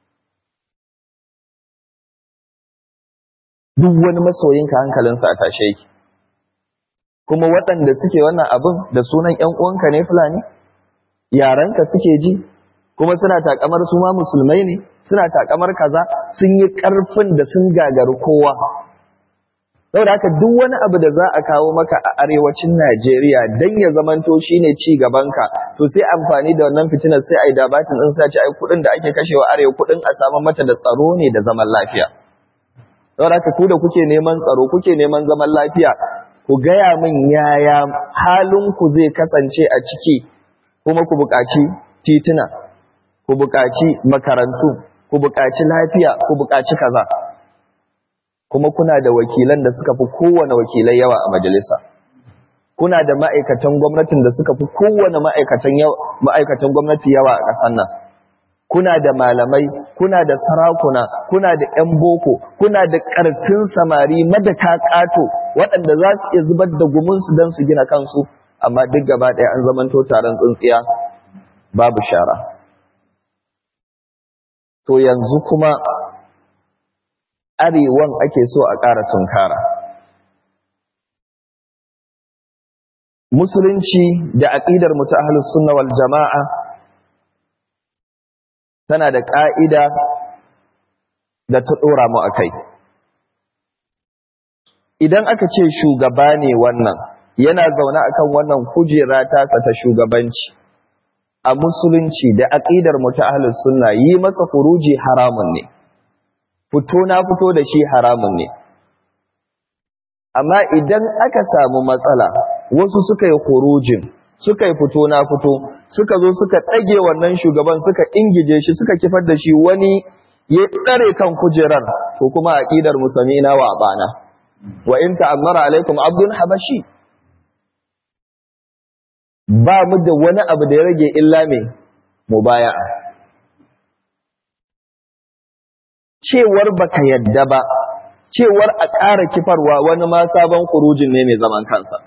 duk wani masoyinka hankalinsa a tashe yake kuma waɗanda suke wannan abin da sunan ƴan uwanka ne fulani yaranka suke ji kuma suna takamar su ma musulmai ne suna takamar kaza sun yi ƙarfin da sun gagari kowa saboda haka duk wani abu da za a kawo maka a arewacin Najeriya dan ya zamanto shine ci gabanka to sai amfani da wannan fitinar sai ai dabatin din sace ai kudin da ake kashewa arewa kudin a samu mata da tsaro ne da zaman lafiya saboda haka ku da kuke neman tsaro kuke neman zaman lafiya ku gaya min yaya halin ku zai kasance a ciki kuma ku buƙaci tituna ku buƙaci makarantu ku buƙaci lafiya ku buƙaci kaza kuma kuna da wakilan da suka fi kowane wakilai yawa a majalisa kuna da ma'aikatan gwamnatin da suka fi kowane ma'aikatan ma'aikatan gwamnati yawa a ƙasar nan kuna da malamai kuna da sarakuna kuna da ƴan boko kuna da ƙarfin samari madaka ƙato waɗanda za su iya zubar da gumunsu don su gina kansu amma duk gaba ɗaya an zamanto taron tsintsiya babu shara to yanzu kuma arewan ake so a ƙara tunkara. Musulunci da aƙidar mu ta ahlus sunna wal jama'a tana da ƙa'ida da ta ɗora mu a kai. Idan aka ce shugaba ne wannan, yana zaune akan wannan kujera tasa ta shugabanci, a musulunci da aƙidar mu ta ahlus sunna yi masa furuji haramun ne. fito na fito da shi haramun ne amma idan aka samu matsala wasu suka yi khurujin suka yi fito na fito suka zo suka ɗage wannan shugaban suka ingije shi suka kifar da shi wani ya tsare kan kujerar to kuma aqidar musamina wa bana wa in ta'ammara alaikum abdun habashi ba mu da wani abu da ya rage illa me mubaya'a cewar baka yadda ba cewar a ƙara kifarwa wani ma sabon kurujin ne mai zaman kansa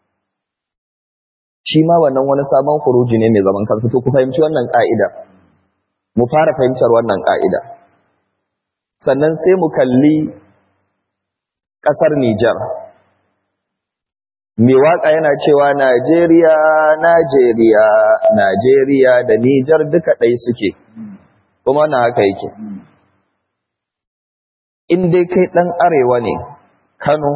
shi ma wannan wani sabon kuruji ne mai zaman kansa to ku fahimci wannan ƙa'ida mu fara fahimtar wannan ƙa'ida sannan sai mu kalli ƙasar Nijar mai waƙa yana cewa Najeriya Najeriya Najeriya da Nijar duka ɗai suke kuma na haka yake in dai kai ɗan arewa ne kano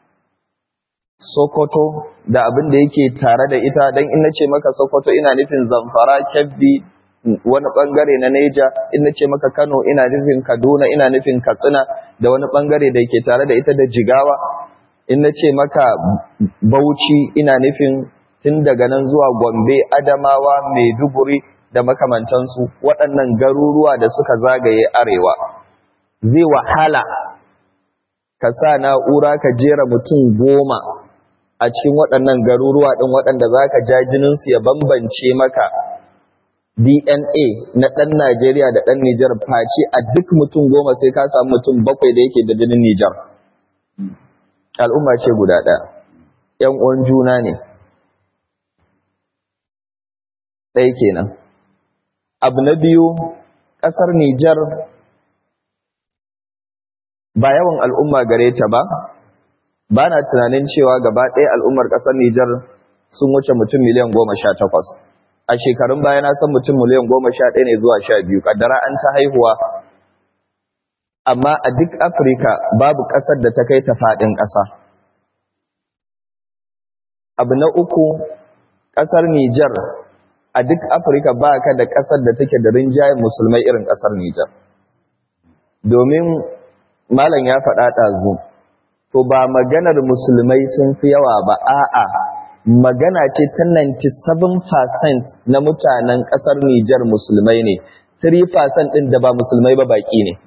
sokoto da abin da yake tare da ita don in na ce maka sokoto ina nufin zamfara kebbi wani ɓangare na neja in na ce maka kano ina nufin kaduna ina nufin katsina da wani ɓangare da yake tare da ita da jigawa in na ce maka bauchi ina nufin tun daga nan zuwa gombe adamawa maiduguri da makamantansu waɗannan garuruwa da suka zagaye arewa zai wahala ka sa na'ura ka jera mutum goma a cikin waɗannan garuruwa ɗin waɗanda za ka ja jininsu ya bambance maka DNA na ɗan Najeriya da ɗan Nijar face a duk mutum goma sai ka samu mutum bakwai da yake da jinin Nijar. Al'umma ce guda ɗaya, ‘yan uwan juna ne, ɗaya kenan. Abu na biyu, ƙasar Nijar ba yawan al'umma gare ta ba, ba na tunanin cewa gaba ɗaya al'ummar ƙasar Nijar sun wuce mutum miliyan goma sha takwas a shekarun baya na san mutum miliyan goma sha ɗaya ne zuwa sha biyu kaddara an ta haihuwa amma a duk afirka babu ƙasar da ta kai ta faɗin ƙasa abu na uku ƙasar nijar a duk afirka ba ka da ƙasar da take da rinjayen musulmai irin ƙasar nijar domin malam ya faɗa ɗazu to ba maganar musulmai sun fi yawa ba a'a magana ce ta 97% na mutanen ƙasar Nijar musulmai ne 3% ɗin da ba musulmai ba baƙi ne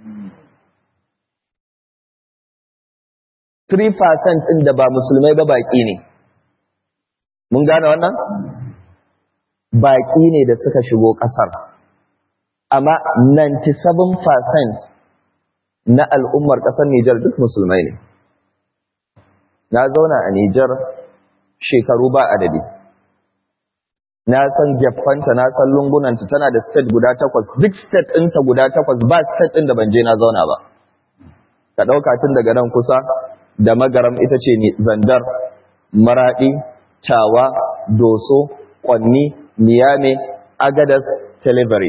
3% ɗin da ba musulmai ba baƙi ne mun gane wannan baƙi ne da suka shigo ƙasar amma 97% na al'ummar ƙasar Nijar duk musulmai ne. Na zauna a Nijar shekaru ba adadi. Na san gefanta, na san lungunanta tana da state guda takwas, duk state ɗinta guda takwas ba state ɗin da ban je na zauna ba. Ka ɗauka tun daga nan kusa da magaram ita ce ne zandar, maraɗi, tawa, doso, ƙwanni, niyame, agadas, telebari.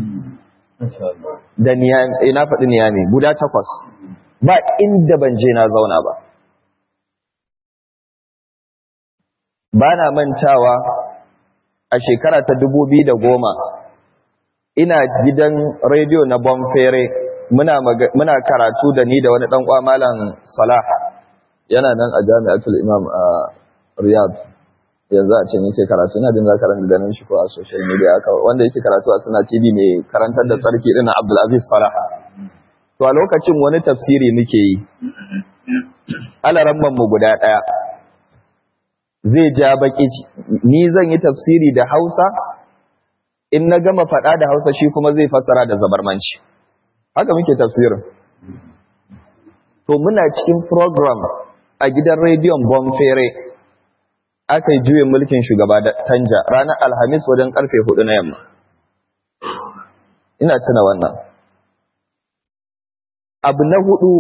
da niyami na faɗi niyami guda takwas ba inda ban je na zauna ba ba na mantawa a shekara ta dubu biyu da goma ina gidan rediyo na bonfere muna, muna karatu da ni da wani ɗan malam salah yana nan a jami'atul imam a riyadh yanzu a ce nake karatu ina jin za ka ran ganin shi ko a social media aka wanda yake karatu a suna TV mai karantar da tsarki din Abdul Aziz Salah to a lokacin wani tafsiri muke yi alaramman mu guda daya zai ja baki ni zan yi tafsiri da Hausa in na gama fada da Hausa shi kuma zai fassara da zabarmanci haka muke tafsirin to muna cikin program a gidan rediyon Bonfere aka yi juyin mulkin shugaba da tanja ranar alhamis wajen karfe hudu na yamma ina tuna wannan abu na hudu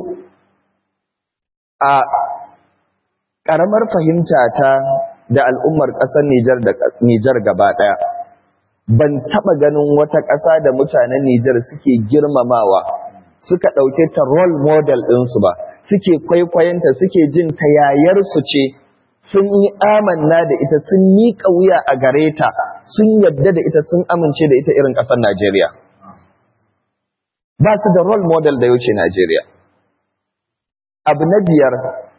a ƙaramar fahimta ta da al'ummar ƙasar Nijar da Nijar gaba ɗaya ban taɓa ganin wata ƙasa da mutanen Nijar suke girmamawa suka ɗauke ta role model ɗinsu ba suke kwaikwayonta suke jin ta yayarsu ce sun yi amanna da ita sun miƙa wuya a gare ta sun yadda da ita sun amince da ita irin ƙasar Najeriya. Ba su da role model da yauce Najeriya. Abu na biyar,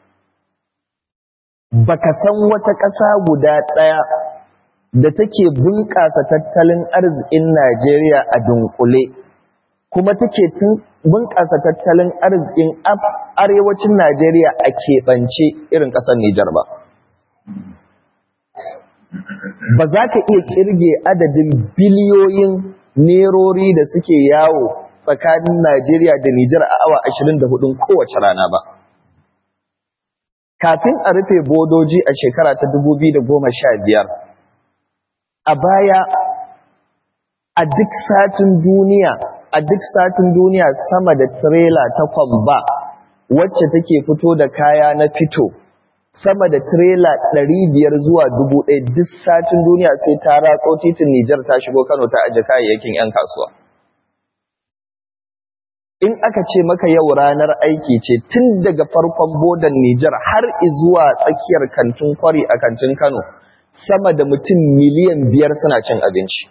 baka san wata ƙasa guda ɗaya da take bunƙasa tattalin arzikin Najeriya a dunkule, kuma take bunƙasa tattalin arzikin arewacin Najeriya a keɓance irin ƙasar Nijar ba. ba za ka iya kirge adadin biliyoyin nerori da suke yawo tsakanin Najeriya da Nijar a awa 24 kowace rana ba. Kafin a rufe bodoji a shekara ta 2015, a baya a duk satin duniya, a duk satin duniya sama da trela ta kwamba wacce take fito da kaya na fito. sama da trela biyar zuwa ɗaya duk satin duniya sai ta ratso titin Nijar ta shigo Kano ta aje kayayyakin 'yan kasuwa. In aka ce maka yau ranar aiki ce tun daga farkon bodan Nijar har zuwa tsakiyar kantin kwari a kantin Kano, sama da mutum miliyan biyar suna cin abinci.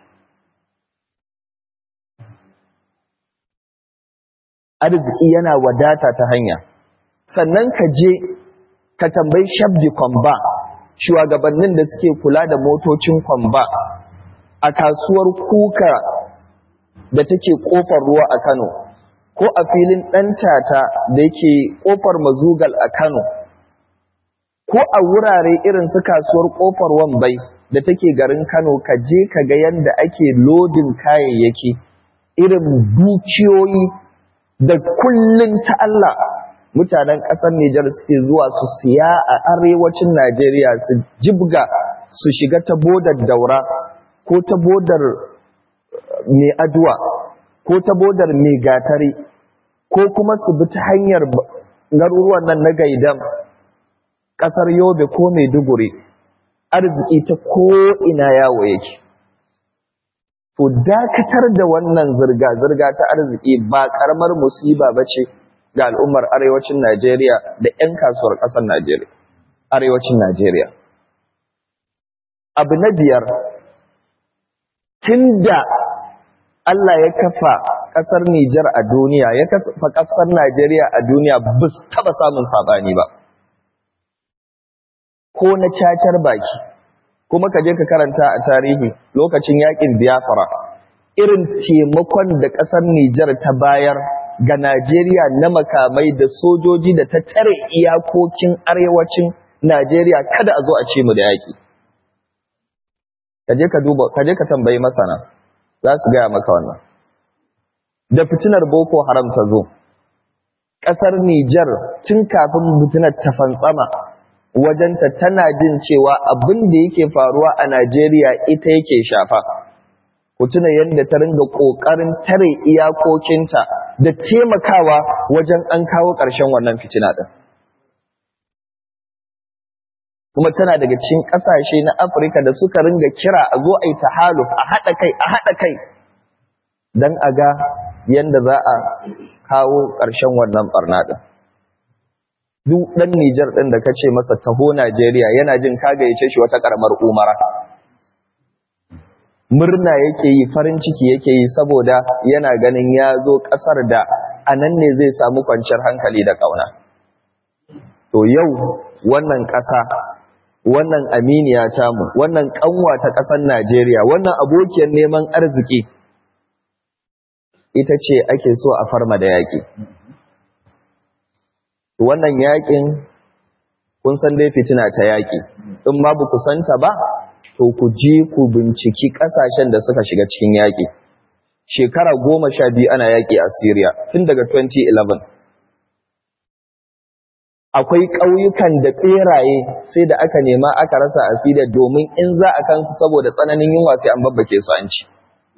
Arziki yana wadata ta hanya. Sannan ka je ka tambayi shabdi kwamba shugabannin da suke kula da motocin kwamba a kasuwar kuka da take kofar ruwa a Kano ko a filin ɗantata da yake kofar mazugal a Kano ko a wurare irin su kasuwar kofar wambai da take garin Kano ka je ka ga yadda ake lodin kayayyaki irin dukiyoyi da kullun ta Allah mutanen ƙasar Nijar suke zuwa su siya a arewacin Najeriya su jibga su shiga ta bodar daura ko ta bodar mai aduwa ko ta bodar mai gatari ko kuma su bi ta hanyar garuruwan nan na gaidan ƙasar Yobe ko Maiduguri arziki ta ko'ina yawo yake to dakatar da wannan zirga-zirga ta arziki ba ƙaramar musiba ba ce ga al'ummar arewacin Najeriya da ‘yan kasuwar ƙasar Najeriya, arewacin Najeriya. Abu na biyar, tun da Allah ya kafa ƙasar Nijar a duniya, ya kafa ƙasar Najeriya a duniya ba su taɓa samun saɓani ba. Ko na cacar baki, kuma ka je ka karanta a tarihi lokacin yaƙin Biafra, irin taimakon da ƙasar Nijar ta bayar ga Najeriya na makamai da sojoji da ta tare iyakokin arewacin Najeriya kada a zo a ce mu da yaƙi. Kaje ka duba, kaje ka tambayi masana, za su gaya maka wannan. Da fitinar Boko Haram ta zo, ƙasar Nijar tun kafin fitinar ta fantsama wajenta tana jin cewa abin da yake faruwa a Najeriya ita yake shafa. Ku tuna yadda ta ringa ƙoƙarin tare iyakokinta da taimakawa wajen an kawo ƙarshen wannan fitina ɗin. Kuma tana daga cikin ƙasashe na Afirka da suka ringa kira a zo a yi tahaluf a haɗa kai, a haɗa kai, don a ga yadda za a kawo ƙarshen wannan ɓarna ɗin. Duk ɗan Nijar ɗin da ka ce masa taho Najeriya yana jin ka gayyace shi wata ƙaramar umara. murna yake yi farin ciki yake yi saboda yana ganin ya zo ƙasar da a nan ne zai samu kwanciyar hankali da ƙauna. To yau wannan ƙasa, wannan aminiya tamu, wannan ƙanwa ta ƙasar Najeriya, wannan abokiyar neman arziki, ita ce ake so a farma da yaƙi. Wannan yaƙin, kun san dai fitina ta yaƙi, in ma ba ku santa ba, to ku je ku binciki ƙasashen da suka shiga cikin yaƙi. Shekara goma sha biyu ana yaƙi a Syria tun daga 2011. Akwai ƙauyukan da ɓeraye sai da aka nema aka rasa a Syria domin in za a kansu saboda tsananin yunwa sai an babbake su an ci.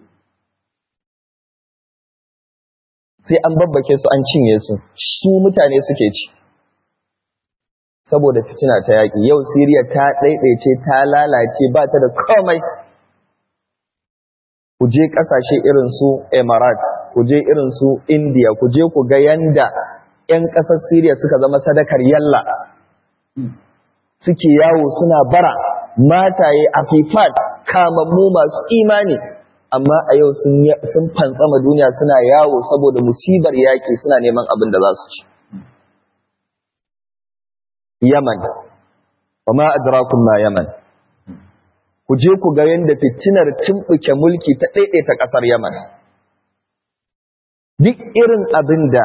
Sai an babbake su an cinye su, su mutane suke ci. saboda fitina ta yaƙi yau Siriya ta ɗaiɗaice ta lalace ba ta da komai ku je ƙasashe irin su Emirates ku je irin su India ku je ku ga yanda 'yan ƙasar Siriya suka zama sadakar yalla suke yawo suna bara mataye afifat kamammu masu imani amma a yau sun fantsama duniya suna yawo saboda musibar yaƙi suna neman abin da za su ci Yaman, wa ma adrakum ma Yaman. Ku je ku ga yadda fitinar tumɓuke mulki ta ɗaiɗaita ƙasar Yaman. Duk irin abin da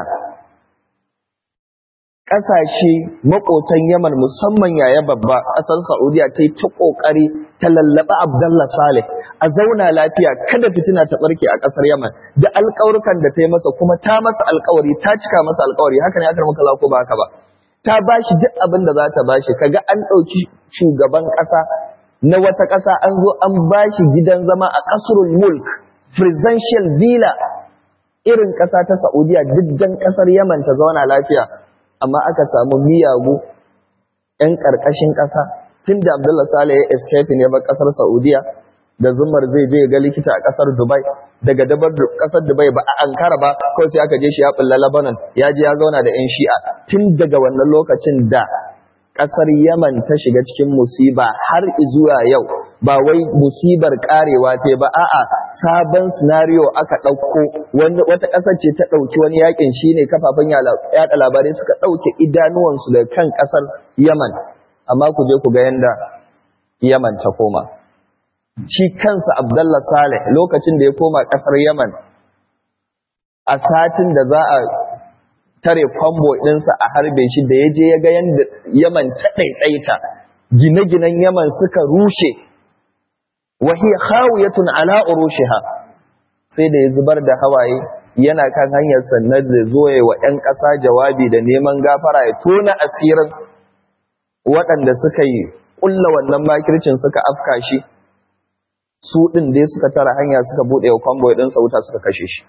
ƙasashe maƙotan Yaman musamman yaya babba ƙasar Saudiya ta yi ta ƙoƙari ta lallaɓa Abdallah Saleh a zauna lafiya kada fitina ta ɓarke a ƙasar Yaman da alƙawarukan da ta yi masa kuma ta masa alƙawari ta cika masa alƙawari haka ne aka maka ko ba haka ba. ta ba shi duk abin da za ta ba shi kaga an ɗauki shugaban ƙasa na wata ƙasa an zo an ba shi gidan zama a ƙasrul mulk presidential villa irin ƙasa ta saudiya diddan ƙasar yaman ta zauna lafiya amma aka samu miyagu 'yan ƙarƙashin ƙasa tun da abdullah saleh ya escape ne ba ƙasar saudiya da zumar zai je ga likita a ƙasar dubai daga dabar kasar Dubai ba a Ankara ba kawai sai aka je shi ya bulla Lebanon ya je ya zauna da ƴan Shi'a tun daga wannan lokacin da kasar Yaman ta shiga cikin musiba har zuwa yau ba wai musibar karewa ce ba a'a sabon scenario aka ɗauko wanda wata ƙasar ce ta ɗauki wani yakin shine kafafen yaɗa labarai suka ɗauke idanuwansu da kan ƙasar Yaman amma ku je ku ga yanda Yaman ta koma shi kansa Abdullah Saleh lokacin da ya koma ƙasar Yaman a satin da za a tare kwambo ɗinsa a harbe shi da ya je ya ga yadda Yaman ta ɗaiɗaita gine-ginen Yaman suka rushe wahi khawiyatun ala urushiha sai da ya zubar da hawaye yana kan hanyar sannan da zo wa 'yan ƙasa jawabi da neman gafara ya tona asirin waɗanda suka yi ƙulla wannan makircin suka afka shi su ɗin dai suka tara hanya suka buɗe wa kwamboy ɗinsa wuta suka kashe shi.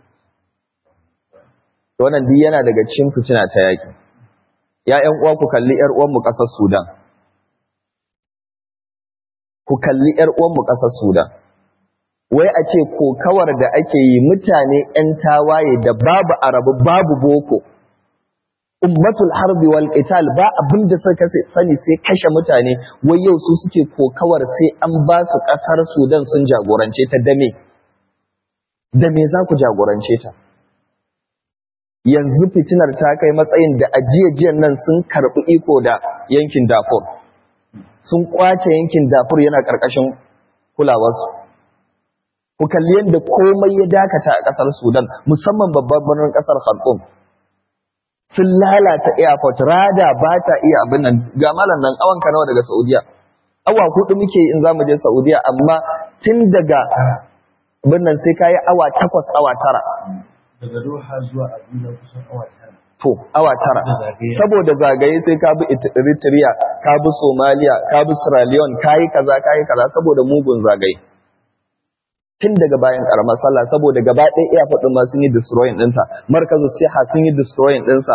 Wannan duk yana daga cikin fitina ta yaƙi. ‘Ya'yan uwa ku kalli ‘yar uwanmu ƙasar Sudan. ku kalli ‘yar uwanmu ƙasar Sudan. Wai a ce kokawar da ake yi mutane ‘yan tawaye da babu arabu babu boko, ummatul harbi wal qital ba abin da suka sani sai kashe mutane, wai yau su suke kokawar sai an ba su ƙasar Sudan sun jagorance ta dame. Da me za ku jagorance ta? Yanzu fitinar ta kai matsayin da ajiyajiyan nan sun karɓi iko da yankin Darfur. sun kwace yankin dafur yana ƙarƙashin kulawarsu. Ku kalli yadda komai ya dakata a ƙasar Sudan, musamman babban birnin ƙasar Khartoum. Sun lalata airport, rada ba ta iya abin nan, ga malam nan awan nawa daga Saudiya. Awa hudu muke in za mu je Saudiya, amma tun daga abin nan sai ka yi awa takwas awa tara. Daga Doha zuwa Abuja kusan awa tara. to awa tara saboda zagaye sai ka bi Eritrea ka bi Somalia ka bi Sierra Leone kai kaza kai kaza saboda mugun zagaye tun daga bayan karamar sallah saboda gaba ɗaya iya faɗin ma sun yi destroying ɗinta markazu siha sun yi destroying ɗinsa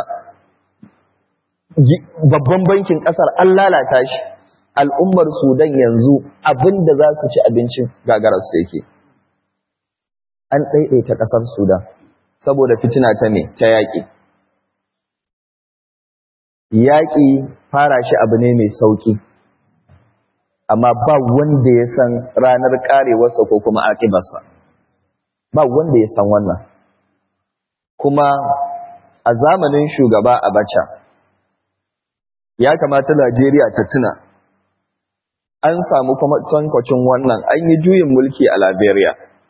babban bankin ƙasar an lalata shi al'ummar Sudan yanzu abin da za su ci abincin gagararsu yake an ɗaiɗaita ƙasar Sudan saboda fitina ta ne ta yaƙi yaƙi fara shi abu ne mai sauƙi amma ba wanda ya san ranar ƙarewarsa ko kuma aƙibarsa ba wanda ya san wannan kuma a zamanin shugaba Abacha ya kamata Najeriya ta tuna an samu kuma tankwacin wannan an yi juyin mulki a Liberia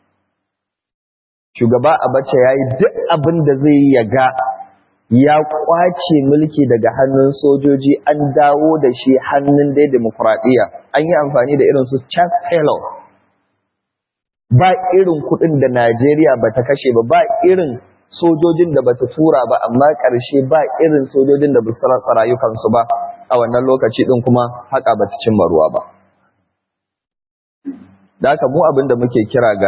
shugaba Abacha ya yi duk abin da zai yi ya ga ya kwace mulki daga hannun sojoji an dawo da shi hannun dai demokuraɗiyya an yi amfani da irin su Charles Taylor ba irin kuɗin da Najeriya ba ta kashe ba ba irin sojojin da bata tura ba amma ƙarshe ba irin sojojin da basu rasa rayukansu ba a wannan lokaci ɗin kuma haka bata cimma ruwa ba da haka mu abin da muke kira ga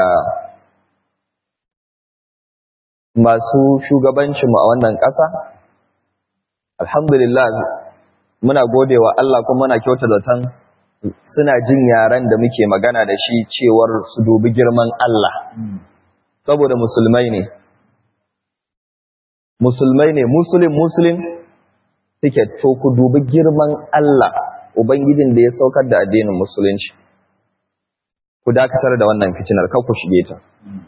masu shugabancinmu a wannan ƙasa alhamdulillah muna godewa Allah kuma muna kyauta zaton suna jin yaren da muke magana da shi cewar su dubi girman Allah saboda musulmai ne musulmai ne musulun musulun suke to ku dubi girman Allah ubangijin da ya saukar da addinin musulunci ku dakatar da wannan fitinar kan ku shige ta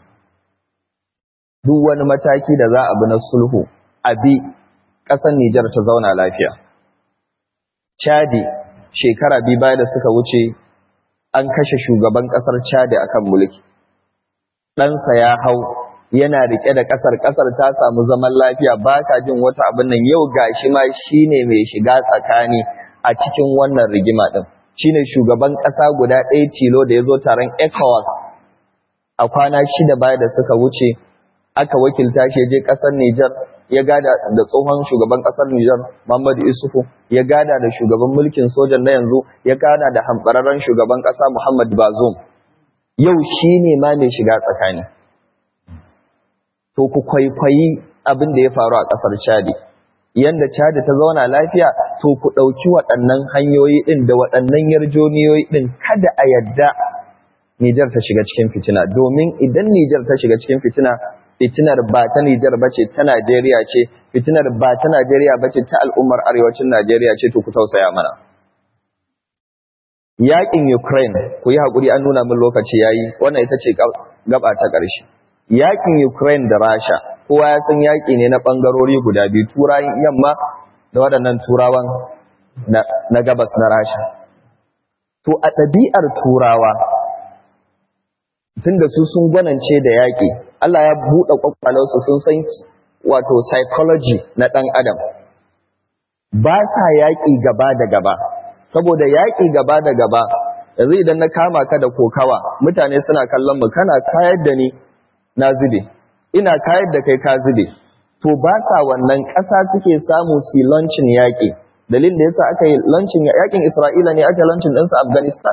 duk wani mataki da za a bi na sulhu a bi ƙasar Nijar ta zauna lafiya Chadi shekara biyu baya da suka wuce an kashe shugaban ƙasar Chadi akan mulki ɗansa ya hau yana rike da ƙasar ƙasar ta samu zaman lafiya ba ka jin wata abin nan yau gashi ma shine mai shiga tsakani a cikin wannan rigima din shine shugaban ƙasa guda ɗaya tilo da ya zo taron ECOWAS a kwana shida baya da suka wuce aka wakilta shi je ƙasar Nijar ya gada da tsohon shugaban ƙasar Nijar Muhammadu Isufu ya gada da shugaban mulkin sojan na yanzu ya gada da hambararren shugaban ƙasa Muhammad Bazoum yau shine ma mai shiga tsakani to ku kwaikwayi abin da ya faru a ƙasar Chadi yanda Chadi ta zauna lafiya to ku ɗauki waɗannan hanyoyi ɗin da waɗannan yarjoniyoyi ɗin kada a yadda Nijar ta shiga cikin fitina domin idan Nijar ta shiga cikin fitina fitinar ba ta Nijar bace ta Najeriya ce fitinar ba ta Najeriya bace ta al'ummar arewacin Najeriya ce to ku tausaya mana Yaƙin Ukraine ku yi haƙuri an nuna min lokaci yayi wannan ita ce gaba ta ƙarshe yakin Ukraine da Rasha kowa ya san yaki ne na bangarori guda biyu turawan yamma da waɗannan turawan na, na gabas na Rasha to a ɗabi'ar turawa tunda su sun gwanance da yaki Allah ya buɗe kwakwalansu sun san wato psychology na ɗan adam ba sa yaƙi gaba da gaba saboda yaƙi gaba da gaba yanzu idan na kama ka da kokawa mutane suna kallon mu kana kayar da ni na zube ina kayar da kai ka zube to ba sa wannan ƙasa suke samu su launching yaƙi dalilin da yasa aka yi launching yaƙin Isra'ila ne aka launching ɗinsa Afghanistan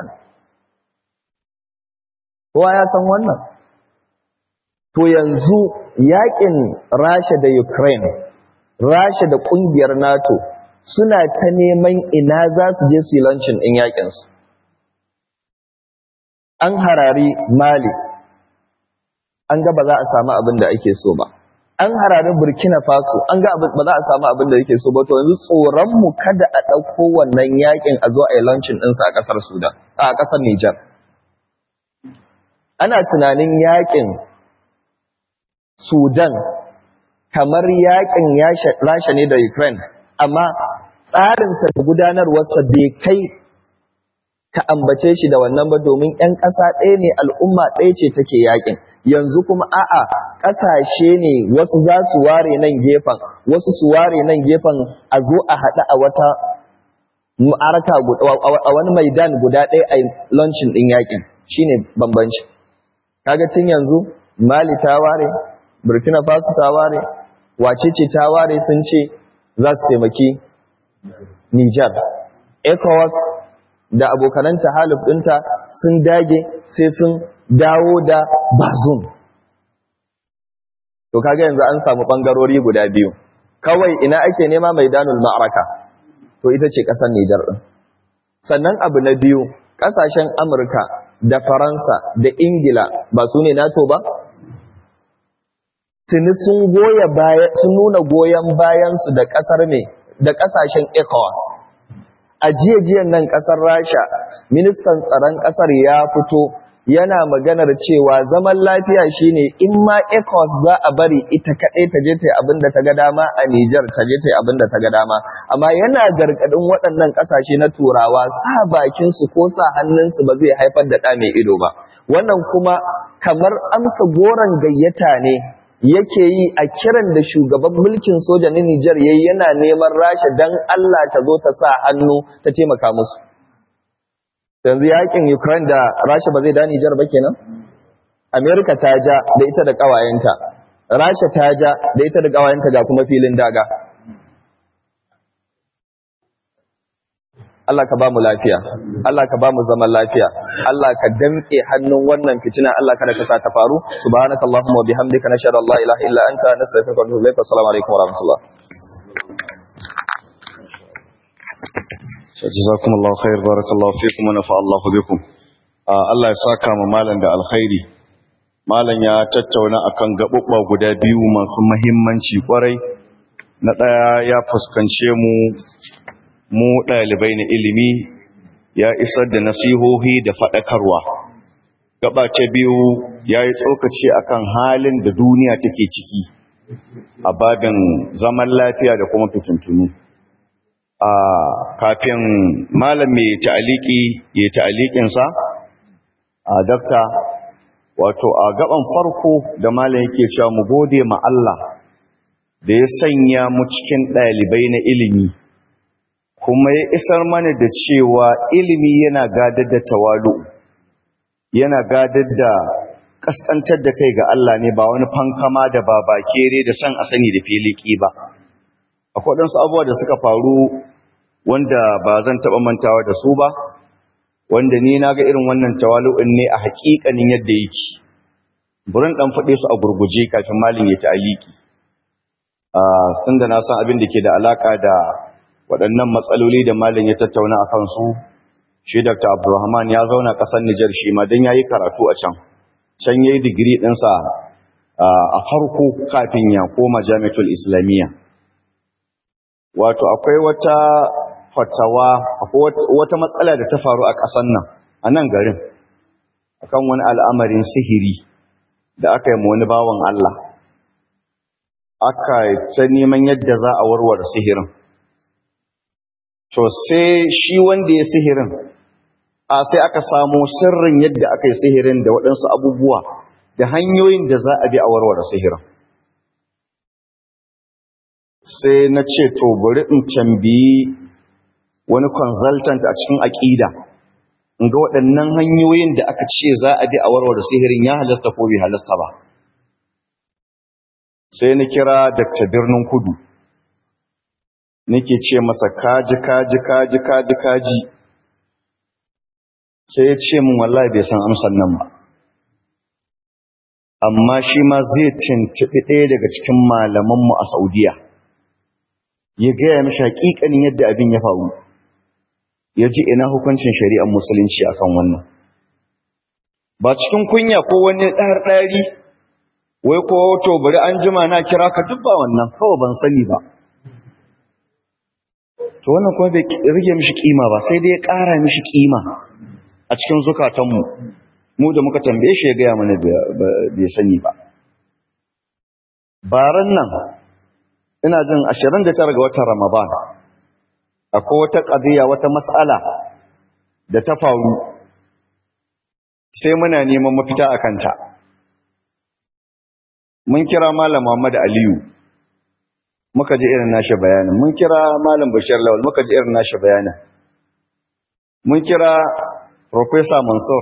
kowa ya san wannan to yanzu yaƙin Rasha da Ukraine Rasha da ƙungiyar NATO suna ta neman ina za su je su yi launching ɗin yaƙinsu an harari mali an ga ba za a samu abin da ake so ba an harari burkina faso an ga ba za a samu abin da yake so ba to yanzu tsoronmu kada a ɗauko wannan yakin a zo a yi launching ɗinsa a ƙasar sudan a ƙasar nijar ana tunanin yakin sudan kamar yakin rasha ne da ukraine amma tsarinsa da gudanarwarsa bai kai ka ambace shi da wannan ba domin 'yan ƙasa ɗaya ne al'umma ɗaya ce take yakin yanzu kuma a'a ƙasashe ne wasu za su ware nan gefen wasu su ware nan gefen a zo a haɗu a wata ma'araka a wani maidan guda ɗaya a launching ɗin yakin shine bambanci kaga tun yanzu mali ta ware burkina faso ta ware wace ce ta ware sun ce za su taimaki niger ecowas da abokananta halif ɗinta sun dage sai sun dawo da bazum to kaga yanzu an samu ɓangarori guda biyu kawai ina ake nema mai danul ma'araka to ita ce ƙasar Nijar ɗin sannan abu na biyu ƙasashen Amurka da Faransa da Ingila ba su ne NATO ba tuni sun goya baya sun nuna goyon bayansu da ƙasar ne da ƙasashen ECOWAS a jiyan nan ƙasar Rasha ministan tsaron ƙasar ya fito yana maganar cewa zaman lafiya shine in ma ECOWAS za a bari ita kaɗai ta je ta abin da ta ga dama a Nijar ta je ta abin da ta ga dama amma yana gargaɗin waɗannan ƙasashe na turawa sa bakin su ko sa hannunsu ba zai haifar da ɗa mai ido ba wannan kuma kamar amsa goron gayyata ne yake yi a kiran da shugaban mulkin soja na Nijar yayi yana neman Rasha dan Allah ta zo ta sa hannu ta taimaka musu yanzu yakin Ukraine da Rasha ba zai da Nijar ba kenan America ta ja da ita da kawayenta Rasha ta ja da ita da kawayenta ga kuma filin daga Allah ka ba mu lafiya Allah ka ba mu zaman lafiya Allah ka damke hannun wannan fitina Allah kada ka sa ta faru subhanakallahumma wa bihamdika nashhadu an la ilaha illa anta nastaghfiruka wa natubu ilaik assalamu alaikum wa rahmatullah jazakumullahu khair barakallahu fikum wa nafa Allahu bikum Allah ya saka mu malam da alkhairi malam ya tattauna akan gabubba guda biyu masu muhimmanci kwarai na daya ya fuskance mu mu dalibai na ilimi ya isar da nasihohi da fadakarwa gaba ta biyu yayi tsokaci akan halin da duniya take ciki a babin zaman lafiya da kuma fitintunu a kafin malam mai ta'aliki ya ta'alikinsa a dakta wato a gaban farko da malam yake cewa mu gode ma Allah da ya sanya mu cikin ɗalibai na ilimi kuma ya isar mana da cewa ilimi yana gadar da tawalu yana gadar da kaskantar da kai ga Allah ne ba wani fankama da babakere da san a sani da filiki ba akwai ɗansu abubuwa da suka faru wanda ba zan taɓa mantawa da su ba wanda ni na ga irin wannan tawalu'in ne a haƙiƙanin yadda yake burin ɗan faɗe su a gurguje kafin malin ya ta'aliki sun da na san abin da ke da alaƙa da waɗannan matsaloli da malin ya tattauna a kansu shi dr abdulrahman ya zauna ƙasar nijar shi ma don ya yi karatu a can can ya yi digiri ɗinsa a farko kafin ya koma jami'atul islamiyya wato akwai wata fatawa akwai wata matsala da ta faru a ƙasar nan a nan garin akan wani al'amarin sihiri da aka yi wani bawan Allah aka ta neman yadda za a warware sihirin to sai shi wanda ya sihirin a sai aka samu sirrin yadda aka yi sihirin da waɗansu abubuwa da hanyoyin da za a bi a warware sihirin sai na ce to bari in tambayi wani consultant a cikin aƙida in ga waɗannan hanyoyin da aka ce za a bi a warware sihirin ya halasta ko bai halasta ba sai na kira Dr. Birnin Kudu nake ce masa kaji kaji kaji kaji kaji sai ya ce min wallahi bai san amsar nan ba amma shi ma zai tuntuɓi ɗaya daga cikin malamanmu a Saudiya ya gaya mishi hakikanin yadda abin ya faru ya ji ina hukuncin shari'ar musulunci akan wannan ba cikin kunya ko wani ɗari wai ko to bari an jima na kira ka duk ba wannan kawai ban sani ba to wannan kuma bai rage mishi kima ba sai dai ya ƙara mishi kima a cikin zukatanmu mu da muka tambaye shi ya gaya mana bai sani ba baran nan ina jin 29 ga watan ramadan akwai wata ƙadiyya wata matsala da ta faru sai muna neman mafita a kanta mun kira malam Muhammad Aliyu muka ji irin nashi bayanin mun kira malam Bashir Lawal muka ji irin nashi bayanin mun kira Professor Mansur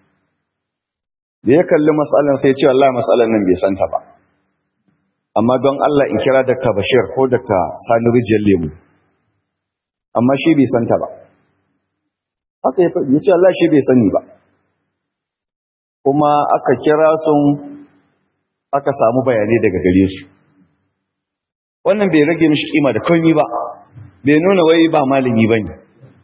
da ya kalli matsalan sai ya ce wallahi matsalan nan bai santa ba amma don Allah in kira Dr. Bashir ko Dr. Sani Rijiyar Lemu amma shi bai santa ba haka ya faɗi ya ce Allah shi bai sani ba kuma aka kira sun aka samu bayanai daga gare su wannan bai rage mishi kima da komai ba bai nuna wai ba malami bane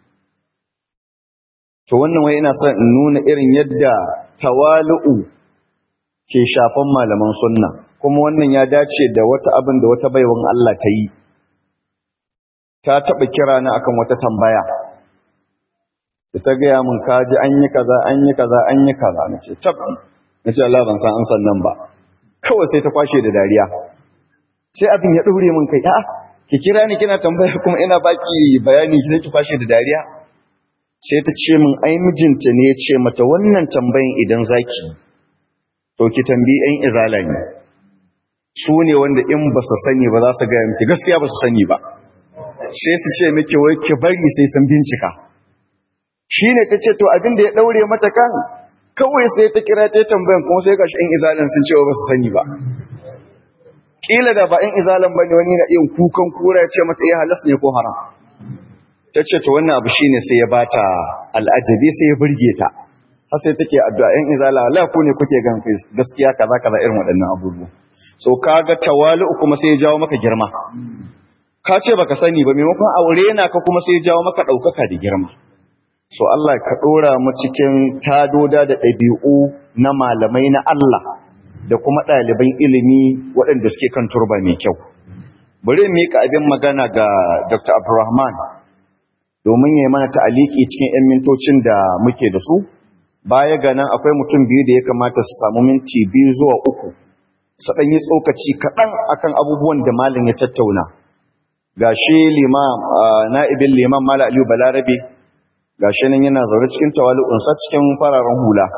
to wannan wai ina son in nuna irin yadda tawalu'u ke shafan malaman sunna kuma wannan ya dace da wata abin da wata baiwan Allah ta yi ta taba kira ni akan wata tambaya da ta gaya min kaji an yi kaza an yi kaza an yi kaza nace tab nace Allah ban san an san nan ba kawai sai ta kwashe da dariya sai abin ya ɗaure min kai a'a ki kira ni kina tambaya kuma ina baki bayani ki ki kwashe da dariya sai ta ce min ai mijinta ne ya ce mata wannan tambayin idan zaki to ki tambayi ɗan izala ne su ne wanda in ba su sani ba za su gaya miki gaskiya ba su sani ba sai su ce miki wai ki bari sai sun bincika shine ta ce to abin da ya ɗaure mata kan kawai sai ta kira ta tambayan kuma sai gashi ɗan izalan sun cewa ba su sani ba kila da ba ɗan izalan bane wani na iya kukan kura ya ce mata iya halas ne ko haram ta ce to wannan abu shine sai ya bata al'ajabi sai ya burge ta har sai take addu'a ɗan izala Allah ku ne kuke gan gaskiya kaza kaza irin waɗannan abubuwa so kaga tawali'u kuma sai ya jawo maka girma ka ce baka sani ba maimakon aure na ka kuma sai ya jawo maka ɗaukaka da girma so Allah ka ɗora mu cikin tadoda da ɗabi'u na malamai na Allah da kuma ɗaliban ilimi waɗanda suke kan turba mai kyau bari in miƙa abin magana ga Dr. Abdulrahman domin ya yi mana ta'aliki cikin 'yan mintocin da muke da su baya ga nan akwai mutum biyu da ya kamata su samu minti biyu zuwa uku su ɗan yi tsokaci kaɗan akan abubuwan da malin ya tattauna ga shi limam na'ibin liman mala aliyu balarabe ga shi nan yana zaune cikin tawali'unsa cikin fararen hula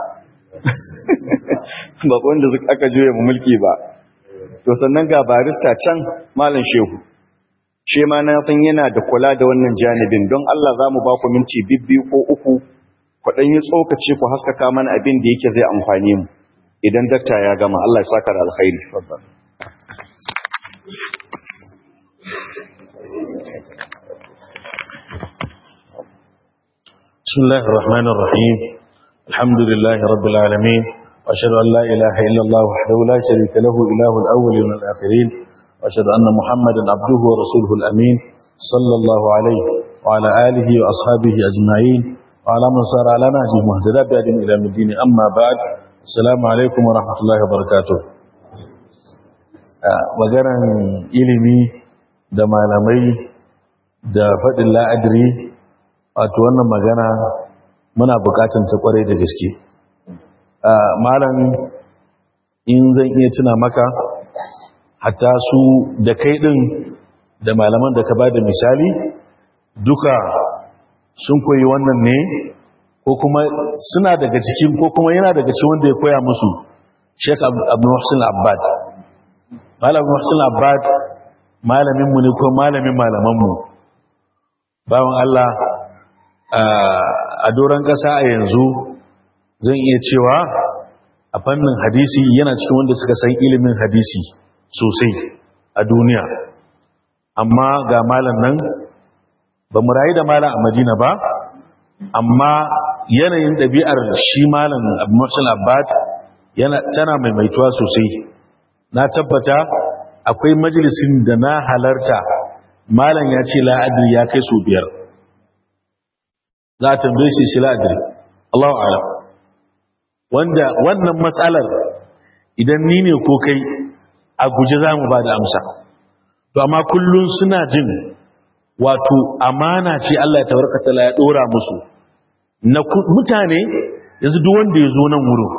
ba wanda aka juya mu mulki ba to sannan ga barista can malam shehu shi ma na san yana da kula da wannan janibin don Allah za mu ba ku minti bibbiyu ko uku ku ɗan yi tsokaci ku haskaka mana abin da yake zai amfani mu idan dakta ya gama Allah ya saka da alkhairi بسم الله الرحمن الرحيم الحمد لله رب العالمين وأشهد أن لا إله إلا الله وحده لا شريك له إله الأولين والآخرين وأشهد أن محمدا عبده ورسوله الأمين صلى الله عليه وعلى آله وأصحابه أجمعين وعلى من صار على نهجه مهتدى بأدم إلى الدين أما بعد السلام عليكم ورحمة الله وبركاته magaran ilimi da malamai da faɗin la'adiri wato wannan magana muna bukatun ta kwarai da gaske malam in zan iya tuna maka hatta su da kai din da malaman da ka ba da misali duka sun koyi wannan ne ko kuma suna daga cikin ko kuma yana daga cikin wanda ya koya musu Sheikh Abdul Muhsin Abbad Malam Muhsin Abbad malamin mu ne ko malamin malaman mu bawon Allah a doron ƙasa a yanzu zan iya cewa a fannin hadisi yana cikin wanda suka san ilimin hadisi sosai a duniya amma ga malam nan ba mu rayu da malam a madina ba amma yanayin ɗabi'ar shi malam abdulmusul abbad yana tana maimaituwa sosai na tabbata akwai majalisin da na halarta malam ya ce la'adri ya kai su biyar za a tambaye shi shi la'adri Allahu alam wanda wannan matsalar idan ni ne ko kai a guje za mu ba da amsa to amma kullum suna jin wato amana ce Allah ya tabarkata ya dora musu na mutane yanzu duk wanda ya zo nan wurin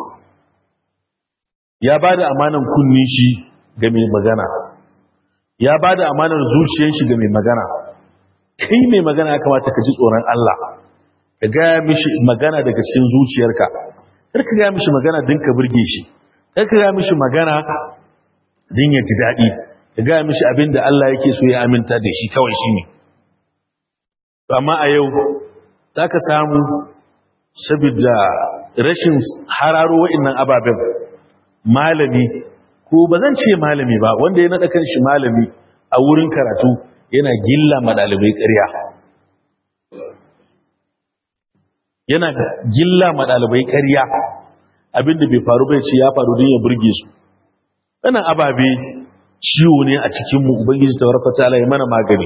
ya ba da amanan kunni shi ga mai magana ya ba da amanar zuciyar shi ga mai magana kai mai magana ya kamata ka ji tsoron Allah ka gaya mishi magana daga cikin zuciyarka kar ka gaya mishi magana din ka burge shi kar ka gaya mishi magana din ya ji daɗi ka gaya mishi abin da Allah yake so ya aminta da shi kawai shi ne amma a yau za ka samu saboda rashin hararo wa'innan ababen malami ko ba zan ce malami ba wanda ya naɗa kan shi malami a wurin karatu yana gilla ma ɗalibai ƙarya yana gilla ma ɗalibai ƙarya abinda bai faru bai ce ya faru don ya burge su wannan ababe ciwo ne a cikinmu ubangiji ta warfa ta ya mana magani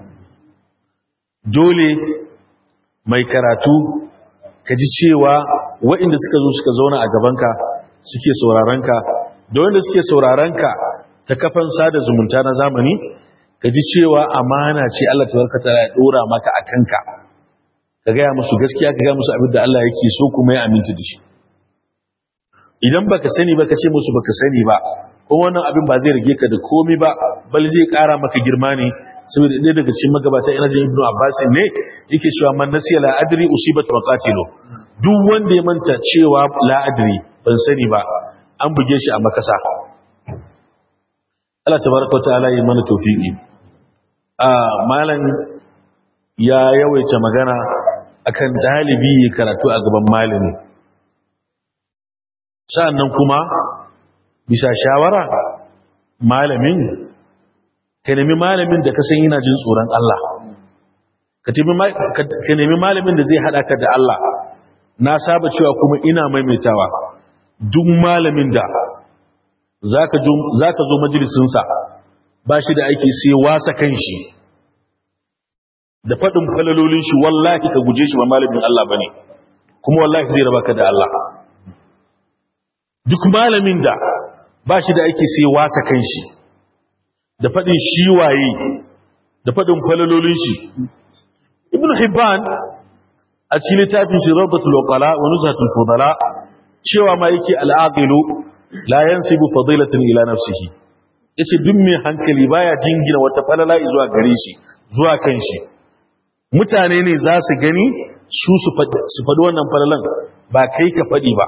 dole mai karatu ka ji cewa waɗanda suka zo suka zauna a gabanka suke saurarenka da wanda suke saurarenka ta kafan sada zumunta na zamani ka ji cewa amana ce Allah ta warka ta ya ɗora maka a kanka ka gaya musu gaskiya ka gaya musu abin da Allah yake so kuma ya aminta da shi idan baka sani ba ka ce musu baka sani ba kuma wannan abin ba zai rage ka da komai ba bal zai kara maka girma ne saboda ɗaya daga cikin magabata ina jin ibnu abbas ne yake cewa man nasiya la adri usibat maqatilu duk wanda ya manta cewa la adri ban sani ba an buge shi a makasa Allah tabaraka ta'ala yi mana tawfiki a malam ya yawaita magana akan dalibi ya karatu a gaban malami sa'annan kuma bisa shawara malamin ka nemi malamin da ka san yana jin tsoron Allah ka nemi malamin da zai haɗa ka da Allah na saba cewa kuma ina maimaitawa duk malamin da za ka zo majalisinsa ba shi da aiki sai wasa kan shi da faɗin falalolin shi wallahi ka guje shi ba malamin Allah ba ne kuma wallahi zai raba ka da Allah duk malamin da ba shi da aiki sai wasa kan shi da faɗin shi waye da faɗin falalolin shi ibn hibban a cikin littafin shi rabbatul uqala wa nuzhatul fudala cewa ma yake al'aqilu la yansibu fadilatan ila nafsihi yace duk mai hankali baya jingina wata falala zuwa gare shi zuwa kan shi mutane ne za su gani su su faɗi wannan falalan ba kai ka faɗi ba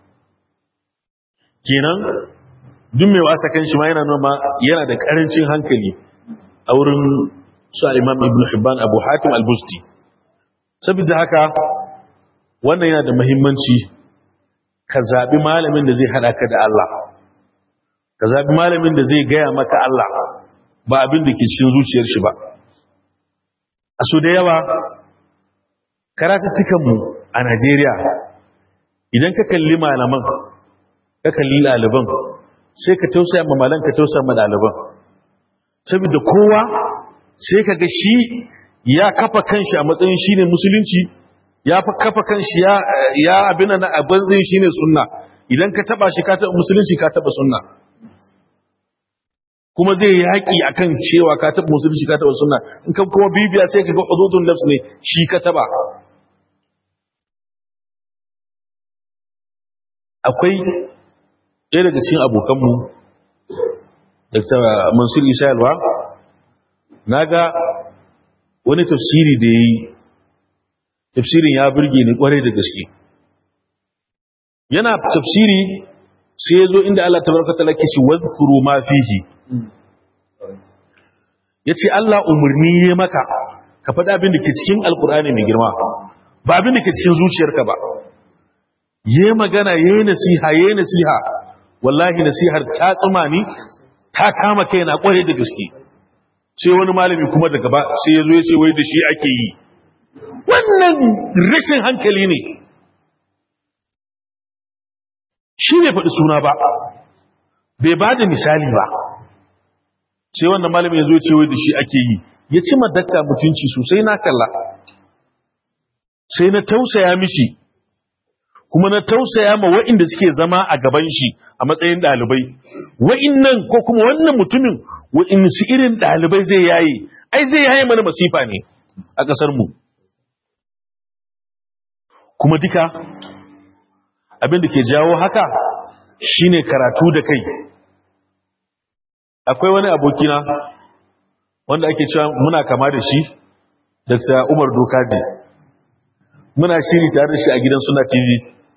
kenan duk mai wasa kan shi ma yana noma yana da karancin hankali a wurin su imam ibn hibban abu hatim al-busti saboda haka wannan yana da muhimmanci ka zaɓi malamin da zai haɗa ka da Allah ka zaɓi malamin da zai gaya maka Allah ba abin da ke cikin zuciyar shi ba a so da yawa karatattukanmu a Najeriya idan ka kalli malaman ka kalli ɗaliban sai ka tausaya ma malan ka tausaya ma ɗaliban saboda kowa sai ka ga shi ya kafa kanshi a matsayin shi ne musulunci ya fa kafa kanshi ya ya abin nan abin zai shi ne sunna idan ka taba shi ka taba musulunci ka taba sunna kuma zai yaki akan cewa ka taba musulunci ka taba sunna in ka kuma bibiya sai ka ga hududun nafs ne shi ka taba akwai ɗaya daga cikin abokanmu dr mansur isa yalwa na ga wani tafsiri da ya yi tafsirin ya birge ni kwarai da gaske yana tafsiri sai ya zo inda Allah tabaraka ta'ala ke shi wadhkuru ma fihi yace Allah umurni ya maka ka faɗi abin da ke cikin alkur'ani mai girma ba abin da ke cikin zuciyarka ba yayi magana yayi nasiha yayi nasiha wallahi nasihar ta tsuma ni ta kama kaina kwarai da gaske sai wani malami kuma daga ba sai ya zo ya ce wai da shi ake yi wannan rashin hankali ne shi ne faɗi suna ba bai ba da misali ba sai wannan malami ya zo ya ce wai da shi ake yi ya ci madakta mutunci sosai na kalla sai na tausaya mishi kuma na tausaya ma wa'inda suke zama a gaban shi a matsayin ɗalibai wa'innan ko kuma wannan mutumin wa'in su irin ɗalibai zai yaye ai zai yaye mana masifa ne a ƙasar mu kuma duka abin da ke jawo haka shine karatu da kai akwai wani abokina wanda ake cewa muna kama da shi Dr. Umar Dokaji muna shiri tare da shi a gidan Suna TV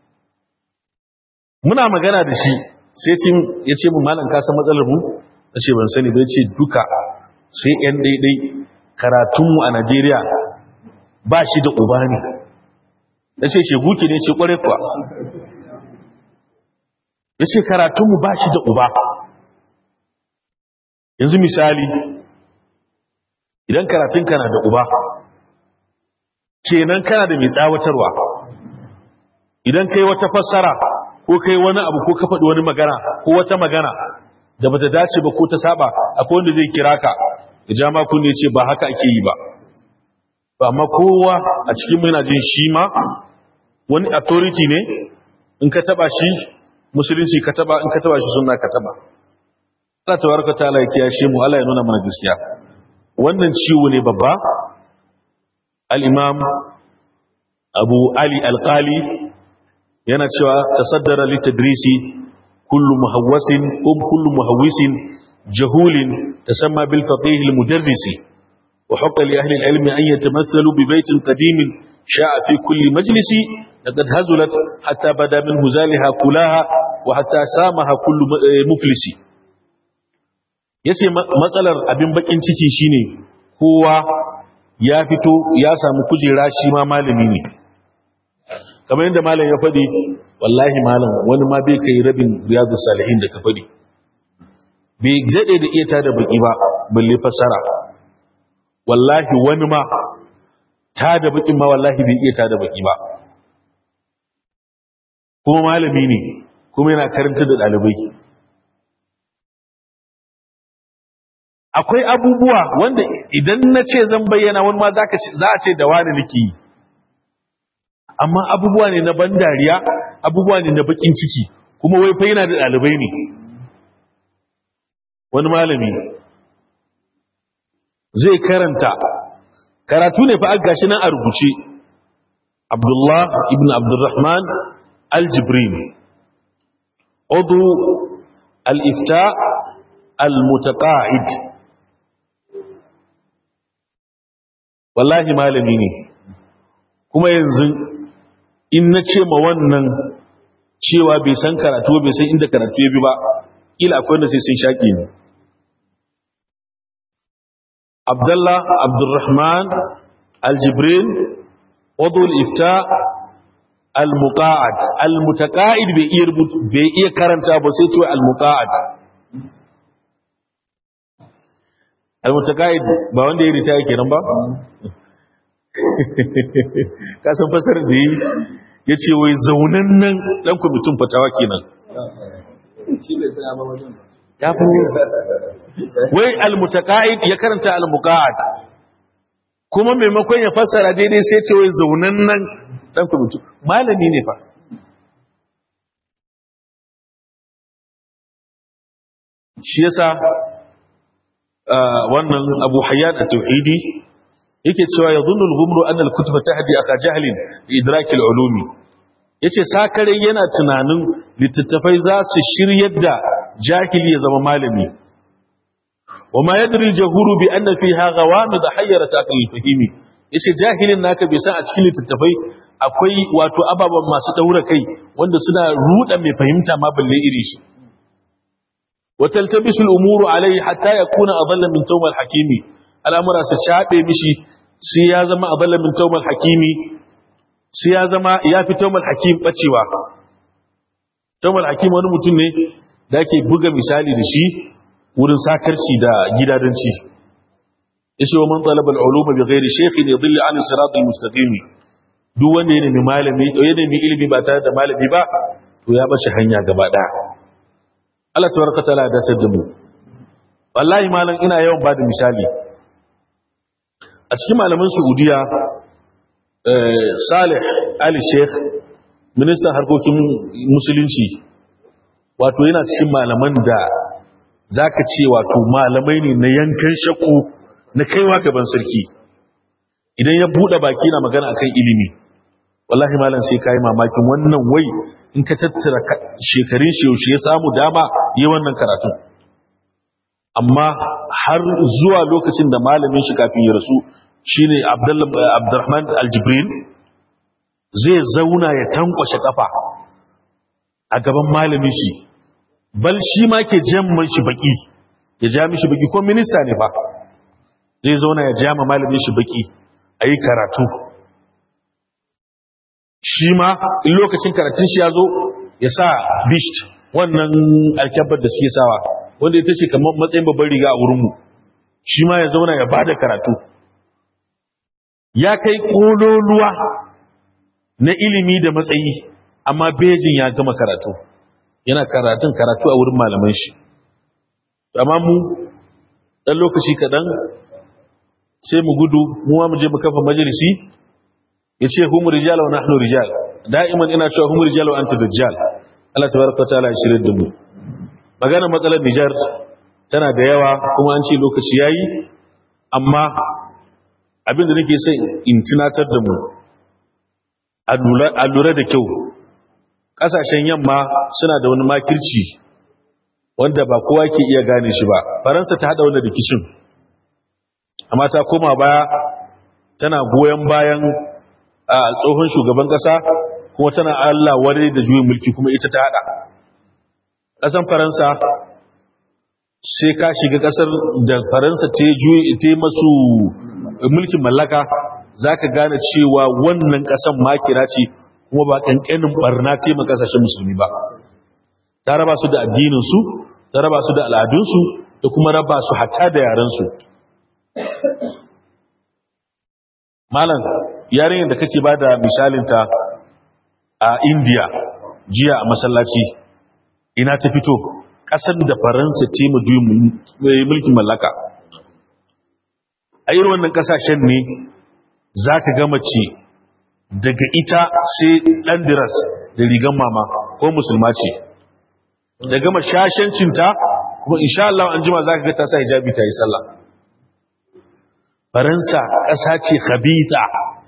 muna magana da shi sai ya ce mu malam ka san matsalar mu na ce ban sani bai ce duka sai yan daidai karatunmu a Najeriya ba shi da uba ne na ce shegu ke ne ce kware kuwa ya ce karatunmu ba shi da uba yanzu misali idan karatun kana da uba kenan kana da mai tsawatarwa idan kai wata fassara ko kai wani abu ko ka faɗi wani magana ko wata magana da bata dace ba ko ta saba akwai wanda zai kira ka ya ja ma kunne ce ba haka ake yi ba amma kowa a cikin mai jin shi ma wani authority ne in ka taba shi musulunci ka taba in ka taba shi sunna ka taba Allah tabaraka ta'ala ya kiyashe mu Allah ya nuna mana gaskiya wannan ciwo ne babba al-imam Abu Ali al-Qali yana cewa tasaddara litadrisi kullu muhawwasin um kullu muhawwisin jahulin tasamma bil faqih al-mudarrisi wa haqqa li ahli al-ilm an yatamathalu bi baytin qadim sha'a fi kulli majlisi laqad hazulat hatta bada min huzaliha kulaha wa hatta samaha kullu muflisi yace matsalar abin bakin ciki shine kowa ya fito ya samu kujera shi ma malami ne kamar yadda malam ya faɗi wallahi malam wani ma bai kai rabin riyadu salihin da ka faɗi bai daɗe da iya tada baki ba balle fassara wallahi wani ma tada bakin ma wallahi bai iya tada baki ba kuma malami ne kuma yana karanta da ɗalibai akwai abubuwa wanda idan na ce zan bayyana wani ma za a ce da wani nake yi amma abubuwa ne na ban dariya abubuwa ne na bakin ciki kuma wai fa yana da ɗalibai ne wani malami zai karanta karatu ne fa gashi nan a rubuce abdullah ibn abdurrahman al-jibrin udu al-ifta al-mutaqa'id wallahi malami ne kuma yanzu in na ce ma wannan cewa bai san karatu bai san inda karatu ya bi ba ila akwai wanda sai sun shaƙi ne abdullah abdurrahman aljibrin wadul ifta almuqa'ad almutaqa'id bai iya bai iya karanta ba sai cewa almuqa'ad almutaqa'id ba wanda ya ritaya kenan ba kasan fasar da yi ya ce wai zaunan nan ɗan kwamitin fatawa kenan ya fi wai almutaka'id ya karanta almuka'ad kuma maimakon ya fassara daidai sai ce wai zaunan nan ɗan kwamitin malami ne fa shi yasa wannan abu hayyar a tauhidi yake cewa ya zunul gumru an al-kutuba tahdi aka jahlin bi idrak al-ulumi yace sakare yana tunanin littattafai za su shiryar da jahili ya zama malami wama yadri jahuru bi anna fiha ghawamid hayyarat aqli fahimi yace jahilin naka bai san a cikin littattafai akwai wato ababan masu daura kai wanda suna ruda mai fahimta ma balle iri shi wa taltabisu al-umuru alayhi hatta yakuna adalla min tawm al-hakimi al'amura su shaɓe mishi sai ya zama abala min taumal hakimi sai ya zama ya fi taumal hakim ɓacewa taumal hakim wani mutum ne da ake buga misali da shi wurin sakarci da gidadanci ishe wa man talaba al'uluma bi ghairi shaykhin yadhillu an sirat al-mustaqim duk wanda ya nemi malami ya nemi ilimi ba tare da malami ba to ya bace hanya gaba daya Allah tabaraka taala ya dace da mu wallahi malam ina yawan bada misali a cikin malaman saudiya salih ali sheikh ministan harkokin musulunci wato yana cikin malaman da za ka ce wato malamai ne na yankan shakku na kaiwa gaban sarki idan ya buɗe baki na magana akan ilimi wallahi malam sai ka yi mamakin wannan wai in ka tattara shekarun shi yaushe ya samu dama yi wannan karatun amma har zuwa lokacin da malamin shi kafin ya rasu shine abdurrahman aljibril zai zauna ya tankwashe kafa a gaban malamin shi bal shi ma ke jamman shi baki ya ja mishi baki ko minista ne fa zai zauna ya jama malamin shi baki a yi karatu shi ma in lokacin karatun shi ya zo ya sa bisht wannan alkyabar da suke sawa wanda ita ce kamar matsayin babban riga a wurinmu shi ma ya zauna ya ba da karatu ya kai ƙololuwa na ilimi da matsayi amma bejin ya gama karatu yana karatun karatu a wurin malaman shi amma mu ɗan lokaci kaɗan sai mu gudu mu ma mu je mu kafa majalisi ya ce humu rijal wa nahnu rijal da'iman ina cewa humu rijal wa anta dajjal Allah tabaraka wa ta'ala ya shirye da mu magana matsalar Nijar tana da yawa kuma an ce lokaci yayi amma abinda nake son in tunatar da mu a lura da kyau kasashen yamma suna da wani makirci wanda ba kowa ke iya gane shi ba faransa ta hada wani rikicin amma ta koma baya tana goyon bayan a tsohon shugaban kasa kuma tana Allah wadai da juyin mulki kuma ita ta hada kasan faransa sai ka shiga kasar da faransa ta yi masu mulkin mallaka za ka gane cewa wannan kasan makira ce kuma ba ƙanƙanin barna tema kasashen musulmi ba ta raba su da addininsu ta raba su da al'adunsu da kuma raba su hatta da yarensu malam yarinyar da kake ba da misalinta a indiya jiya a masallaci ina ta fito ƙasar da faransa ce ma mulkin mallaka a irin wannan ƙasashen ne za ka gama ce daga ita sai ɗandiras da rigan mama ko musulma ce da gama shashancinta kuma insha Allah an jima za ka ga ta sa hijabi ta yi sallah faransa ƙasa ce khabita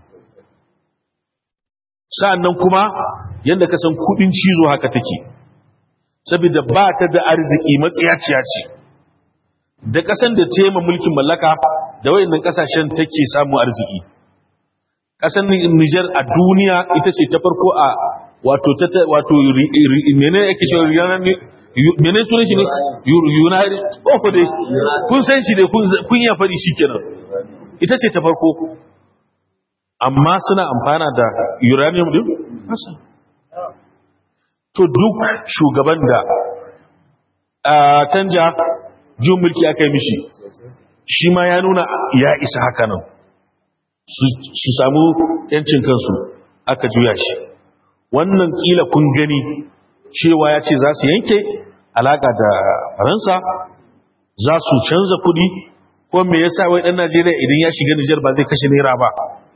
sa'annan kuma yadda ka san kudin cizo haka take saboda ba ta da arziki matsiyaciya ce da ƙasan da ta ma mulkin mallaka da wayannan ƙasashen take samu arziki ƙasan Niger a duniya ita ce ta farko a wato ta wato menene yake shi yanar ne menene sunan shi ne united oh dai kun san shi dai kun ya fadi shikenan ita ce ta farko amma suna amfana da uranium din masa to duk shugaban da a canja jin mulki aka yi mishi shi ma ya nuna ya isa haka nan su samu yancin kansu aka juya shi wannan kila kun gani cewa ya ce za su yanke alaka da faransa za su canza kudi ko me yasa wai dan Najeriya idan ya shiga Nijar ba zai kashe naira ba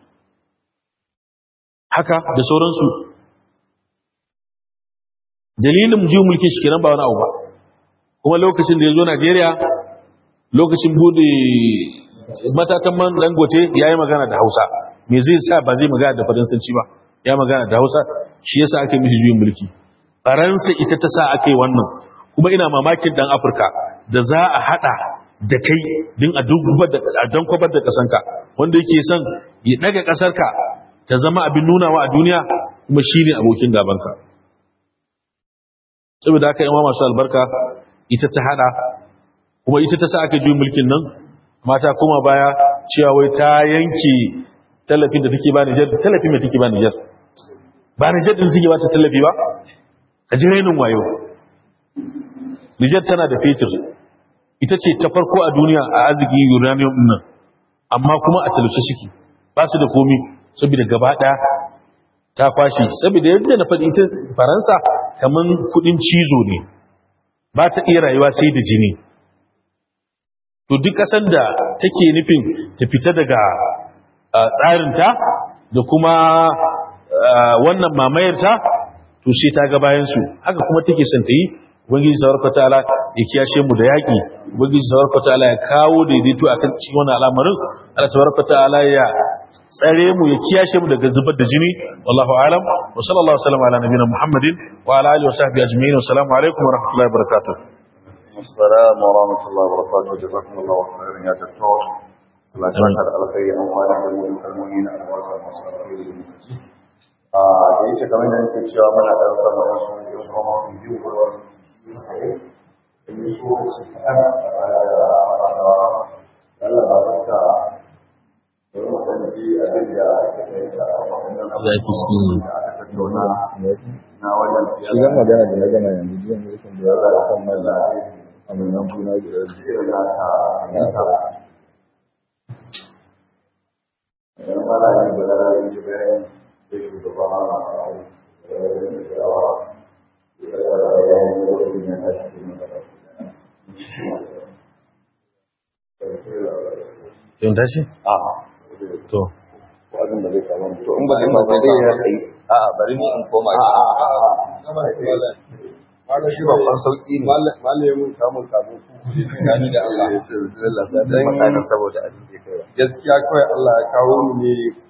haka da sauransu dalilin jiwon mulkin shi kenan ba wani abu ba kuma lokacin da ya zo Najeriya lokacin bude matatan man dangote ya yi magana da hausa me zai sa ba zai magana da faransanci ba ya magana da hausa shi yasa aka yi mishi juyin mulki faransa ita ta sa aka yi wannan kuma ina mamakin dan afirka da za a hada da kai din a don kwabar da kasanka wanda yake son ya daga kasarka ta zama abin nunawa a duniya kuma shi ne abokin gabanka saboda haka yawa masu albarka ita ta hada kuma ita ta sa aka juyin mulkin nan mata kuma baya cewa wai ta yanke tallafin da take ba Nijar tallafin mai take ba Nijar ba Nijar din take ba ta tallafi ba a jirenin wayo Nijar tana da fetur ita ce ta farko a duniya a arzikin uranium nan amma kuma a talauce shiki ba su da komi saboda gaba daya ta kwashi saboda yadda na faɗi ita faransa kamar kudin cizo ne ba ta iya rayuwa sai da jini to duk ƙasar da take nufin ta fita daga tsarinta da kuma wannan mamayarta to sai ta ga bayan su haka kuma take son ta yi ubangiji tabaraka ta'ala ya kiyashe mu da yaki ubangiji tabaraka ta'ala ya kawo daidaito akan cikin wannan al'amarin Allah tabaraka ta'ala ya tsare mu ya kiyashe mu daga zubar da jini wallahu alam wa sallallahu alaihi wa sallam ala nabiyina muhammadin wa ala alihi wa sahbihi ajma'in wa assalamu alaikum wa rahmatullahi wa barakatuh السلام ورحمة الله وبركاته جزاكم الله خيرا يا دكتور الله يجزاك الخير أموالا المؤمنين المؤمنين أموالا المصالحين a da yake kamar da nake cewa muna ɗan sama da su yin kuma biyu ko wani yi so su kaɗan a da Allah ba ta ka wani kwanci abin da aka kai da wannan abu ya fi cikin da aka tattauna na wannan shi zan magana da na gama yanzu jiyan da yake da yawa kan mai da aminan juna da yanzu irin na ta nisa idan ba da yin da da yin bayan sai shugaba na kawo da yin da yawa da ya yi da wani ne ta shi ne da yin tashi a to wajen da zai kama to in ba zai ba sai ya tsayi a'a bari ni in koma Malam shi babban sauƙi ne. Malamin kamun kafin ku gani da Allah. dan saboda abin da kai Gaskiya kawai Allah ya kawo mu ne